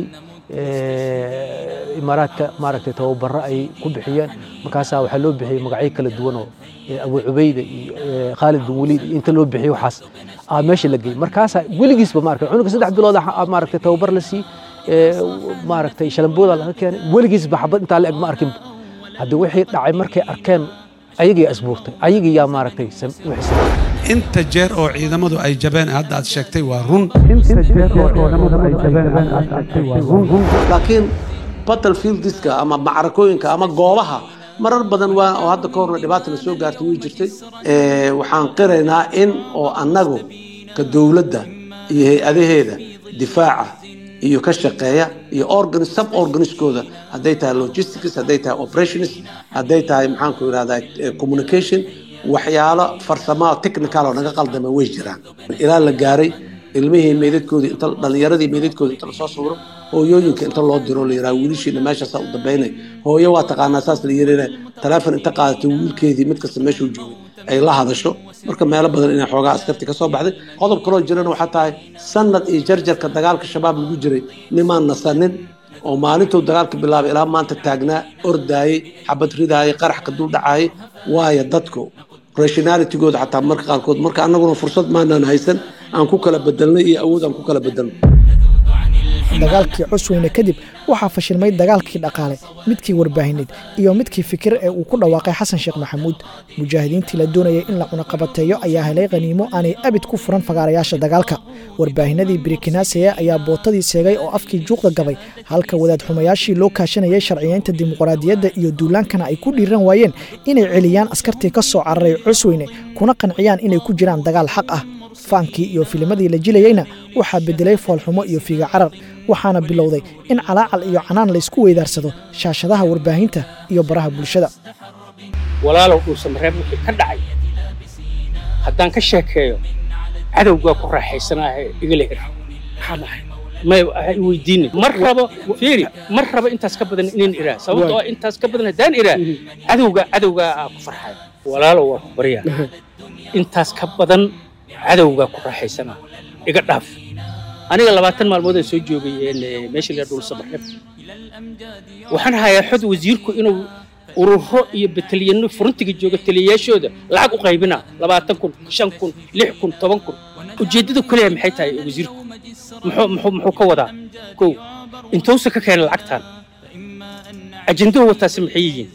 ee, imaaraadka maaragtay tababaro ay ku bixiyeen markaasaa waxaa loo bixiyey magacyo kala duwan oo ee, abu cubayda iyo ee, khaalid bin waliid iyo inta loo bixiyey waxaas aa meesha la geeyey markaasaa weligiisba maaragtay cunuga saddex bilood ah maaragtay tababar la siiyey ee, maaragtay shalambooda laga keenay weligiisba xabad intaa la eg ma arkinba haddii wixii dhacay markay arkeen ayagii asbuurtay ayagii yaa maaragtay sam- wixii sameeyey. inta jeer oo ciidamadu ay jabeen hadda aad sheegtay waa run laakiin battlefieldiska ama macrakooyinka ama goobaha marar badan waa oo hadda ka horna dhibaata la soo gaartay way jirtay Ee, waxaan qiraynaa in oo annagu ka dowladda iyo hay-adaheeda difaaca iyo ka shaqeeya iyo organ sub organiskooda hadday tahay logistics hadday tahay operations hadday tahay maxaanku idhahdaa eh, communication waxyaalo farsamo technical oo naga qaldama way jiraan ilaa la gaaray ilmihii meydadkoodii inta dhalinyaradii meydadkoodii inta lasoo sawiro hooyooyinka inta loo diro la yidhaha wiilashiina meeshaasaa u dambaynay hooyo waa taqaanaa saas la yirina taleefon inta qaadatay wiilkeedii mid kasta meeshuu joogay ay la hadasho marka meelo badan inay xoogaa askarti ka soo baxday qodob kaloo jirana waxaa tahay sanad iyo jarjarka dagaalka shabaab lagu jiray nimaan nasanin oo maalintuu dagaalka bilaabay ilaa maanta taagnaa ordaayey xabad ridaayey qarax ka dul dhacaayey waayo dadku rationalitigooda xataa marka qaarkood marka annaguna fursad maanaan haysan aan ku kala bedelnay iyo awood aan ku kala bedelno dagaalkii cusweyne kadib waxaa fashilmay dagaalkii dhaqaale midkii warbaahineed iyo midkii fikir ee uu ku dhawaaqay xasan sheekh maxamuud mujaahidiintii la doonayay in la cunaqabateeyo ayaa helay khaniimo aanay abid ku furan fagaarayaasha dagaalka warbaahinadii birikinaaseye ayaa bootadii seegay oo afkii juuqda gabay halka wadaad xumayaashii loo kaashanayay sharciyeynta dimuqraadiyadda iyo duulaankana ay ku dhiiran waayeen inay celiyaan askartii ka soo cararay cusweyne kuna qanciyaan inay ku jiraan dagaal xaq ah faankii iyo filimadii la jilayeyna waxaa bedelay foolxumo iyo fiiga carar waxaana bilowday in calaacal iyo canaan laysku weydaarsado shaashadaha warbaahinta iyo baraha bulshada walaalow dhuusa mareeb wixii ka dhacay haddaan ka sheekeeyo cadowgaa ku raaxaysanaahe igala hir maxaa dhahay may waxay weydiinin mar rabo fiiri mar rabo intaas ka badan inaan iraa sababtoo ah intaas ka badan haddaan iraa cadowga cadowgaa aa ku farxaya walaalow waa ku baryaa intaas ka badan cadowgaa ku raaxaysanaa iga dhaaf aniga labaatan maalmood aan soo joogay meesha la dhul sabaxib waxaan hayaa xod wasiirku inuu ururo iyo batalyanno furuntiga jooga taliyayaashooda lacag u qaybinaa labaatan kun shan kun lix kun toban kun ujeeddadu kaliya maxay tahay wasiirku muxuu muxuu muxuu ka wadaa kow intuusa ka keenay lacagtan ajendahu wataasi maxay yihiin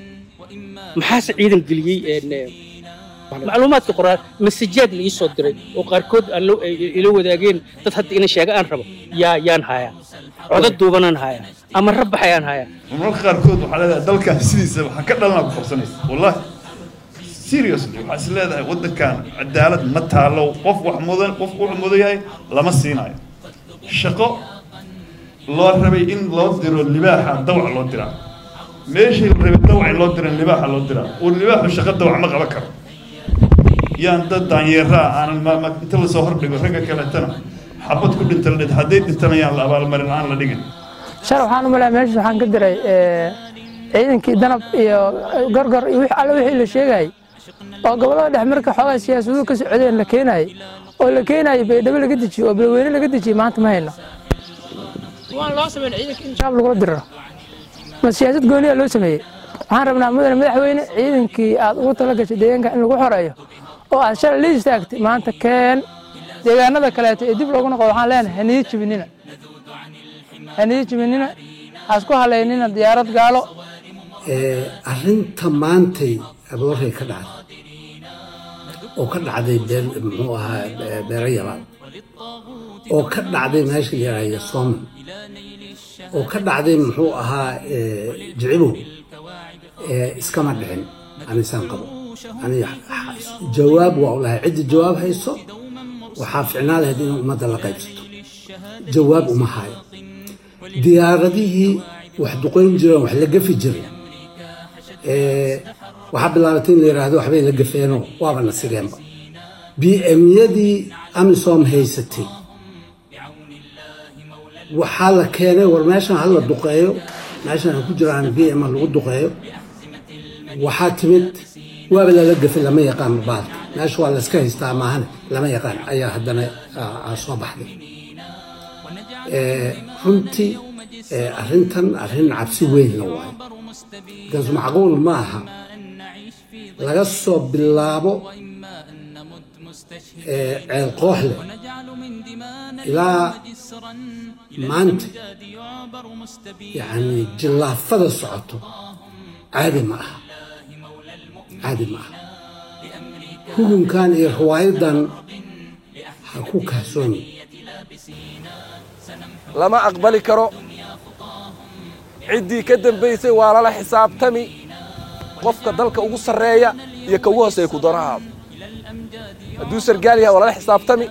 maxaase ciidan geliyey macluumaadka qoraal masajaad la ii soo diray oo qaarkood aan ila wadaageen dad hadda ina sheega aan rabo yaa yaan hayaa codad duubanaan hayaa ama rabbax ayaan hayaa marmarka qaarkood waxaa leedahay dalkan sidiisa waxaan ka dhalanaa ku qabsanaysa wallahi seriously waxaa is leedahay waddankan cadaalad ma taalo qof wax mudan qof wuxuu mudan yahay lama siinayo shaqo loo rabay in loo diro libaaxa dawac loo diraa meeshii la rabay dawac in loo diran libaaxa loo diraa uu libaaxu shaqo dawac ma qaban karo yaan dad daanyeeraa aanan inta lasoo hordhigo ragga kaleetana xabad ku dhinta la dhid hadday dhintana yaan la abaalmarin aan la dhigin shar waxaan u malaya meesha waxaan ka diray ciidankii danab iyo gorgor iyo wix alle wixii la sheegayay oo gobollada dhex marka xoogaa siyaasaduhu ka socdeen la keenayay oo la keenayay baydhabo laga dejiyo oo balweyne laga dejiyey maanta ma hayno waan loo sameyn ciidanka in shaab lagula diriro ma siyaasad gooniya loo sameeyey waxaan rabnaa mudane madaxweyne ciidankii aad ugu tala gashay deegaanka in lagu xoreeyo oo aad shalay la istaagtay maanta keen deegaanada kaleeto ee dib loogu noqdo waxaan leenahay haniyo jibinina haniyo jibinina hasku halaynina diyaarad gaalo arrinta maantay aboorey ka dhacday oo ka dhacday muxuu ahaa beero yabaad oo ka dhacday meesha la yidhaahdo sooman oo ka dhacday muxuu ahaa jicibow iskama dhicin anisaan qabo aniga jawaab waa u lahay cidda jawaab hayso waxaa ficnaa lahayd in ummadda la qaybsato jawaab uma hayo diyaaradihii wax duqayn jireen wax la gafi jiray waxaa bilaabatay in la yidhaahdo waxbay la gafeenoo waaba na sigeenba b emyadii amisom haysatay waxaa la keenay war meeshan ha la duqeeyo meeshan ha ku jiraan b m lagu duqeeyo waxaa timid waaba lala gafay lama yaqaan baalka meesha waa layska haystaa maahane lama yaqaan ayaa haddana soo baxday runtii arrintan arrin cabsi weynna waayo markaas macquul ma aha laga soo bilaabo ceel koox leh ilaa maanta yacni jillaafada socoto caadi ma aha caadi ma aha hugunkan iyo riwaayadan ha ku kaasoomi lama aqbali karo ciddii ka dambaysay waa lala xisaabtami qofka dalka ugu sarreeya iyo ka ugu hooseeya ku doonahaaba hadduu sargaal yahay waa lala xisaabtami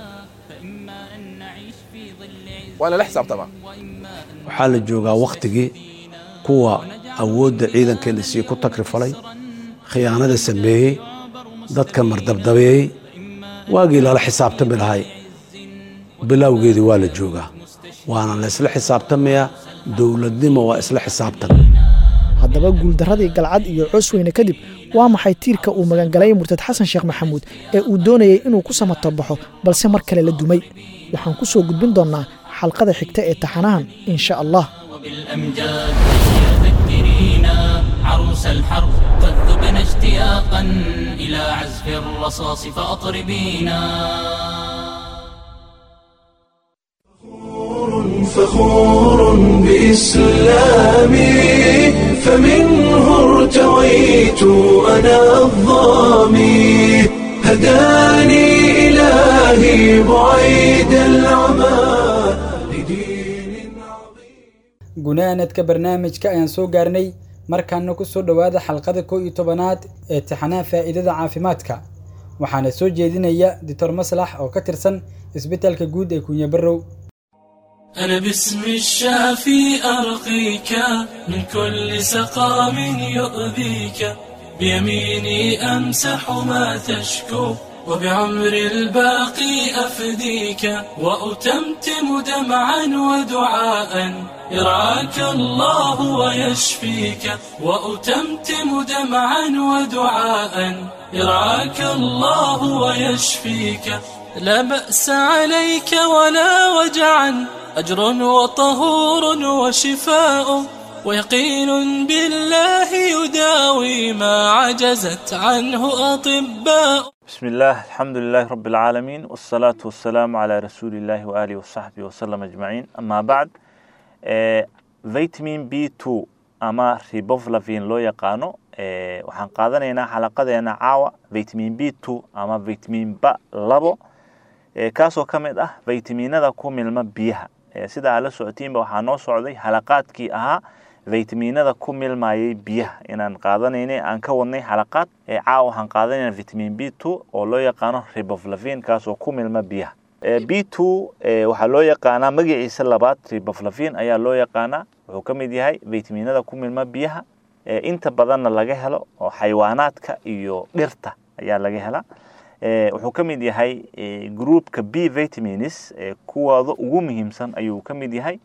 waa lala xisaabtamaa waxaa la joogaa wakhtigii kuwa awoodda ciidanka la sii ku takrifalay khiyaanada sameeyey dadka mardabdabeeyey waagii lala xisaabtami lahay bilowgeedii waa la joogaa waana la isla xisaabtamayaa dowladnimo waa isla xisaabtan haddaba guuldarradii galcad iyo coosweyne kadib waa maxay tiirka uu magangalay murtad xasan sheekh maxamuud ee uu doonayey inuu ku samato baxo balse mar kale la dumay waxaan ku soo gudbin doonnaa xalqada xigta ee taxanahan in sha allah بالأمجاد يا ذكرينا عروس الحرب قد ذبنا اشتياقا إلى عزف الرصاص فأطربينا فخور بإسلامي فمنه ارتويت أنا الظامي هداني إلهي بعيد العمى gunaanadka barnaamijka ayaan soo gaarnay markaana ku soo dhowaada xalqada kow iyo tobanaad ee tixanaha faa'iidada caafimaadka waxaana soo jeedinaya doctor maslax oo ka tirsan isbitaalka guud ee kunya barrow أنا باسم الشافي أرقيك من كل سقام يؤذيك بيميني أمسح ما تشكو وبعمر الباقي أفديك وأتمتم دمعا ودعاء يرعاك الله ويشفيك وأتمتم دمعا ودعاء يرعاك الله ويشفيك لا بأس عليك ولا وجعا أجر وطهور وشفاء ويقين بالله يداوي ما عجزت عنه أطباء بسم الله الحمد لله رب العالمين والصلاة والسلام على رسول الله وآله وصحبه وسلم أجمعين أما بعد فيتامين بي 2 ama riboflavin loo yaqaano waxaan qaadanaynaa xalaqadeena caawa vitamin b two ama vitamin ba labo kaasoo ka mid ah vitaminada ku milma biyaha sida aad la socotiinba waxaa noo socday xalaqaadkii ahaa vitaminada ku milmayay biyaha inaan qaadanaynay aan ka wadnay xalaqaad caawa waxaan qaadanayna vitamin b two oo loo yaqaano riboflavin kaasoo ku milma biyaha b two waxaa loo yaqaanaa magaciisa labaad riboflavin ayaa loo yaqaanaa wuxuu ka mid yahay vitaminada ku milma biyaha inta badanna laga helo oo xayawaanaadka iyo dhirta ayaa laga helaa wuxuu ka mid yahay groupka b vitamins kuwooda ugu muhiimsan ayuu ka mid yahay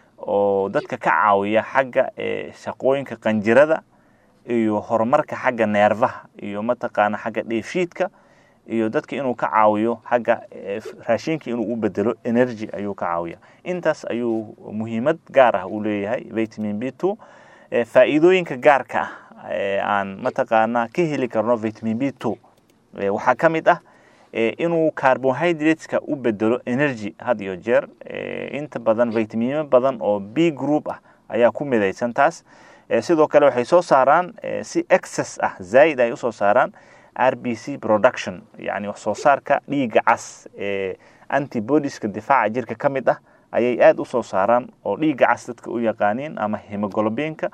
oo dadka ka caawiya xagga shaqooyinka qanjirada iyo horumarka xagga neerfaha iyo mataqaana xagga dheefshiidka iyo dadka inuu ka caawiyo xagga raashinka inuu u bedelo energy ayuu ka caawiya intaas ayuu muhiimad gaar ah u leeyahay vitamin b two faa'iidooyinka gaarka ah aan mataqaana ka heli karno vitamin b two waxaa ka mid ah inuu carbohydrateska u bedelo energy had iyo jeer inta badan vitamino badan oo b group ah ayaa ku midaysan taas sidoo kale waxay soo saaraan si excess ah zaid ay usoo saaraan r b c production yani wax soo saarka dhiigga cas ee antibodieska difaaca jirka ka mid ah ayay aada usoo saaraan oo dhiigga cas dadka u yaqaaniin ama hemoglobinka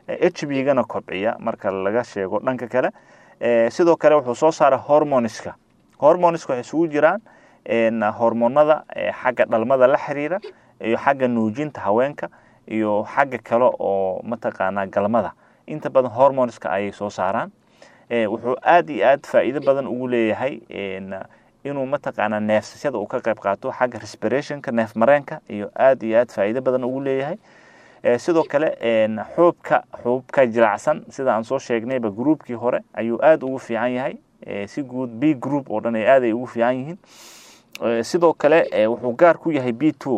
h b gana kobciya marka laga sheego dhanka kale sidoo kale wuxuu soo saara hormoniska hormoniska waxay isugu jiraan hormonada xagga dhalmada la xiriira iyo xagga nuujinta haweenka iyo xagga kale oo mataqaanaa galmada inta badan hormoniska ayay soo saaraan wuxuu aada iyo aad faa'iido badan ugu leeyahay inuu mataqaanaa neefsasyada uu ka qayb qaato xagga respirationka neef mareenka iyo aada iyo aad faa'iido badan ugu leeyahay sidoo kale xuubka xuubka jilaacsan sida aan soo sheegnayba groupkii hore ayuu aada ugu fiican yahay si guud b group oo dhan ay aad ay ugu fiican yihiin sidoo kale wuxuu gaar ku yahay b two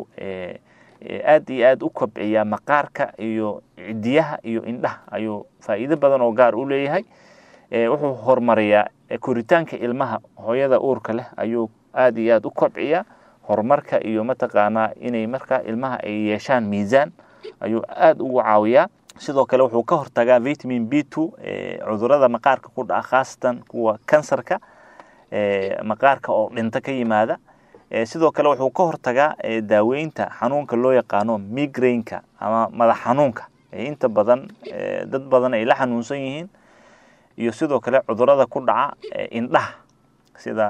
aad iyo aad u kobciyaa maqaarka iyo cidiyaha iyo indhaha ayuu faa'iido badan oo gaar u leeyahay wuxuu horumariyaa koritaanka ilmaha hooyada uurka leh ayuu aad iyo aad u kobciyaa horumarka iyo mataqaanaa inay markaa ilmaha ay yeeshaan miisaan ayuu aada ugu caawiyaa sidoo kale wuxuu ka hortagaa vitamin b two cudurada maqaarka ku dhaca khaasatan kuwa kansarka maqaarka oo dhinto ka yimaada sidoo kale wuxuu ka hortagaa daaweynta xanuunka loo yaqaano migraineka ama madax xanuunka inta badan dad badan ay la xanuunsan yihiin iyo sidoo kale cudurada ku dhaca indhaha sida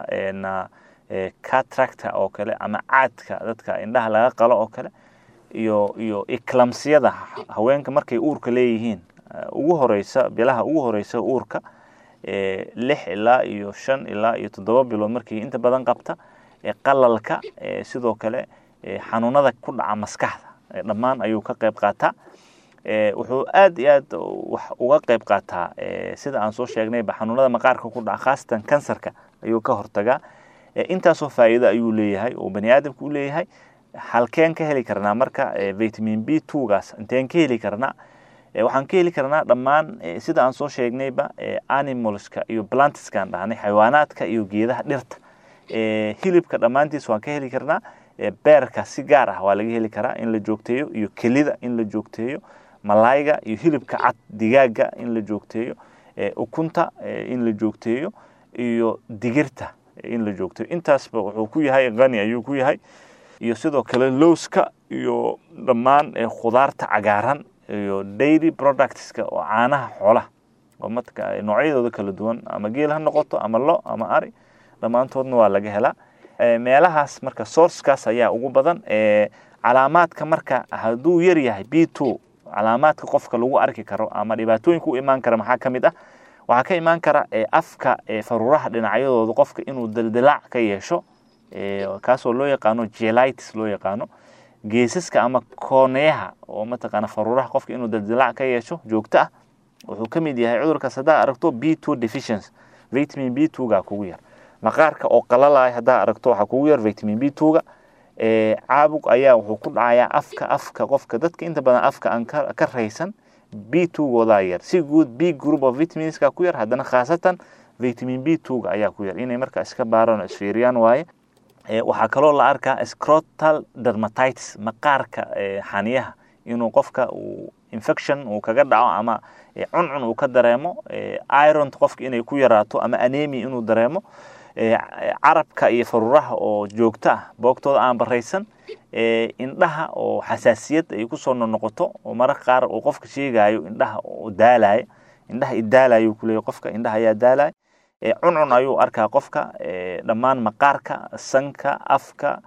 catracta oo kale ama caadka dadka indhaha laga qalo oo kale iyo iyo eclamsiyada haweenka markay uurka leeyihiin ugu horeysa bilaha ugu horeysa uurka lix ilaa iyo shan ilaa iyo toddoba bilood markii inta badan qabta qalalka sidoo kale xanuunada ku dhaca maskaxda dhammaan ayuu ka qayb qaataa wuxuu aad iyo aad wax uga qayb qaataa sida aan soo sheegnayba xanuunada maqaarka ku dhaca khaasatan kansarka ayuu ka hortagaa intaasoo faa'iido ayuu leeyahay oo bani aadamka u leeyahay halkeen ka heli karnaa marka vitamin b twogaas inteen ka heli karnaa waxaan ka heli karnaa dhammaan sida aan soo sheegnayba animalska iyo plantiskaan dhahnay xayawaanaadka iyo geedaha dhirta hilibka dhammaantiis waan ka heli karnaa beerka si gaar ah waa laga heli karaa in la joogteeyo iyo kelida in la joogteeyo malayga iyo hilibka cad digaaga in la joogteeyo ukunta in la joogteeyo iyo digirta in la joogteeyo intaasba wuxuu ku yahay qani ayuu ku yahay iyo sidoo kale lowska iyo dhammaan khudaarta cagaaran iyo dairy productska oo caanaha xoolaha oo marka noocyadooda kala duwan ama geel ha noqoto ama lo ama ari dhammaantoodna waa laga helaa meelahaas marka sourcekaas ayaa ugu badan calaamaadka marka hadduu yar yahay b two calaamaadka qofka lagu arki karo ama dhibaatooyinka u imaan kara maxaa ka mid ah waxaa ka imaan kara afka faruuraha dhinacyadooda qofka inuu dildilaac ka yeesho kaasoo loo yaqaano jelitis loo yaqaano geesaska ama kooneyaha oo mataqaana faruuraha qofka inuu dildilaac ka yeesho joogto ah wuxuu ka mid yahay cudurkaas haddaa aragto b two deficiency vitamin b two ga kugu yar maqaarka oo qalalaya haddaa aragto waxaa kugu yar vitamin b two ga caabug ayaa wuxuu ku dhacayaa afka afka qofka dadka inta badan afka aan ka raysan b two goodaa yar si guud b group of vitaminska ku yar haddana khaasatan vitamin b two ga ayaa ku yar inay marka iska baaraan oo isfiiriyaan waaye waxaa kaloo la arkaa scrotal dermatitis maqaarka xaniyaha inuu qofka uu infection uu kaga dhaco ama cuncun uu ka dareemo iron qofka inay ku yaraato ama anemia inuu dareemo carabka iyo faruuraha oo joogto ah boogtooda aan baraysan indhaha oo xasaasiyad ay kusoo noqoto oo mararka qaar uu qofka sheegayo indhaha oo daalaya indhaha idaalayo kuleeya qofka indhaha ayaa daalaya cuncun ayuu arkaa qofka dhammaan maqaarka sanka afka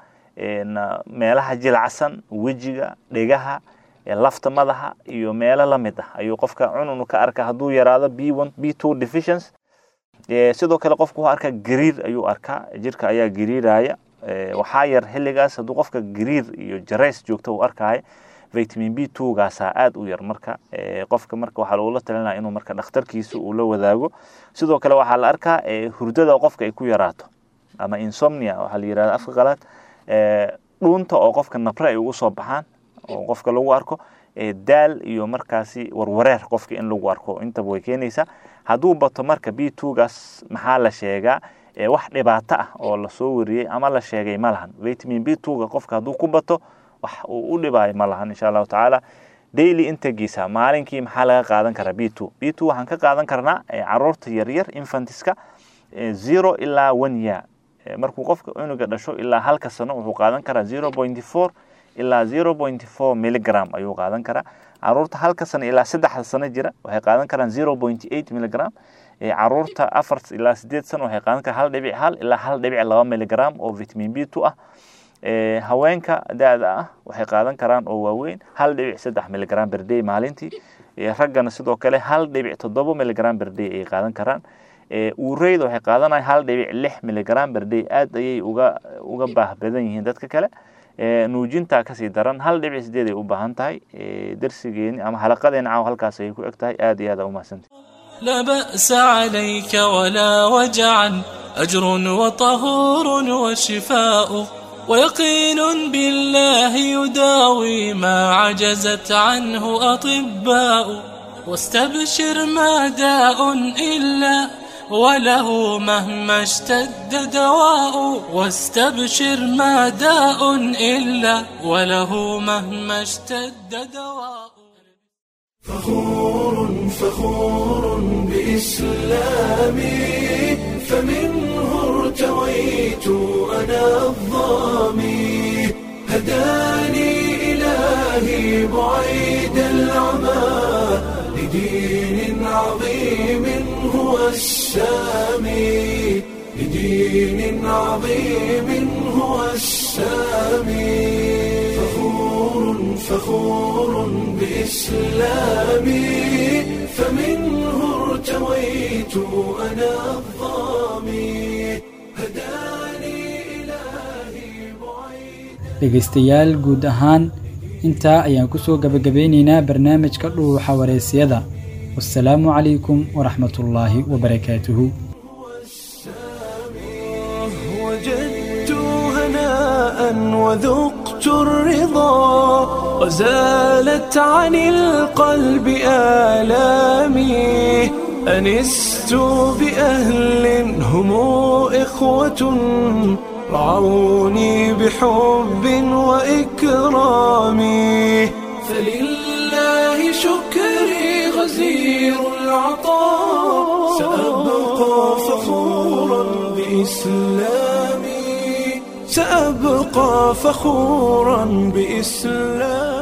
meelaha jilacsan wejiga dhegaha lafta madaxa iyo meelo la mid ah ayuu qofka cuncun ka arkaa hadduu yaraado b one b two deficiency sidoo kale qofka wuxuu arkaa gariir ayuu arkaa jirka ayaa gariiraya waxaa yar xilligaas hadduu qofka gariir iyo jarays joogto uu arkaayo vitamin b two gaasaa aad u yar marka qofka marka waxaa lagula talinaya inuu marka dhakhtarkiisa uu la wadaago sidoo kale waxaa la arkaa hurdada qofka ay ku yaraato ama insomnia waxaa la yirahda afka qalaad dhuunta oo qofka nabre ay ugu soo baxaan oo qofka lagu arko daal iyo markaasi warwareer qofka in lagu arko intaba way keenaysaa hadduu bato marka b two gaas maxaa la sheegaa wax dhibaato ah oo lasoo wariyey ama la sheegay ma lahan vitamin b two ga qofka hadduu ku bato wax uu u dhibaayo ma lahan insha allahu tacaala daily intagiisa maalinkii maxaa laga qaadan karaa b two b two waxaan ka qaadan karnaa caruurta yaryar infantiska zero ilaa one year markuu qofka cunuga dhasho ilaa halka sano wuxuu qaadan karaa zero point four ilaa zero point four milligram ayuu qaadan karaa caruurta halka sano ilaa saddexda sano jira waxay qaadan karaan zero point eight milligram caruurta afar ilaa sideed sano waxay qaadan karaan hal dhibic hal ilaa hal dhibic laba milligram oo vitamin b two ah haweenka da-da ah waxay qaadan karaan oo waaweyn hal dhibic saddex milligram berday maalintii raggana sidoo kale hal dhibic toddoba milligram berday ay qaadan karaan uureyda waxay qaadanaya hal dhibic lix milligram berday aad ayay uga uga baah badan yihiin dadka kale nuujintaa kasii daran hal dhibic sideed ay u baahan tahay darsigeeni ama xalaqadeena caaw halkaas ayay ku eg tahay aad iyo aad umahadsantay لا بأس عليك ولا وجعا أجر وطهور وشفاء ويقين بالله يداوي ما عجزت عنه أطباء واستبشر ما داء إلا وله مهما اشتد دواء واستبشر ما داء إلا وله مهما اشتد دواء فخور فخور بإسلامي فمنه ارتويت أنا الظامي هداني إلهي بعيد العمى لدين عظيم هو السامي لدين عظيم هو السامي فخور فخور بإسلامي فمنه ارتويت أنا الظامي dhegaystayaal guud ahaan intaa ayaan ku soo gabagabeynaynaa barnaamijka dhuuxa wareysiyada wasalaamu calaykum waraxmatullaahi wabarakaatuhu وجدت هناء وذقت الرضا وزالت عن القلب آلامي أنست بأهل هم إخوة رعوني بحب وإكرام فلله شكري غزير العطاء سأبقى فخورا بإسلامي سأبقى فخورا بإسلامي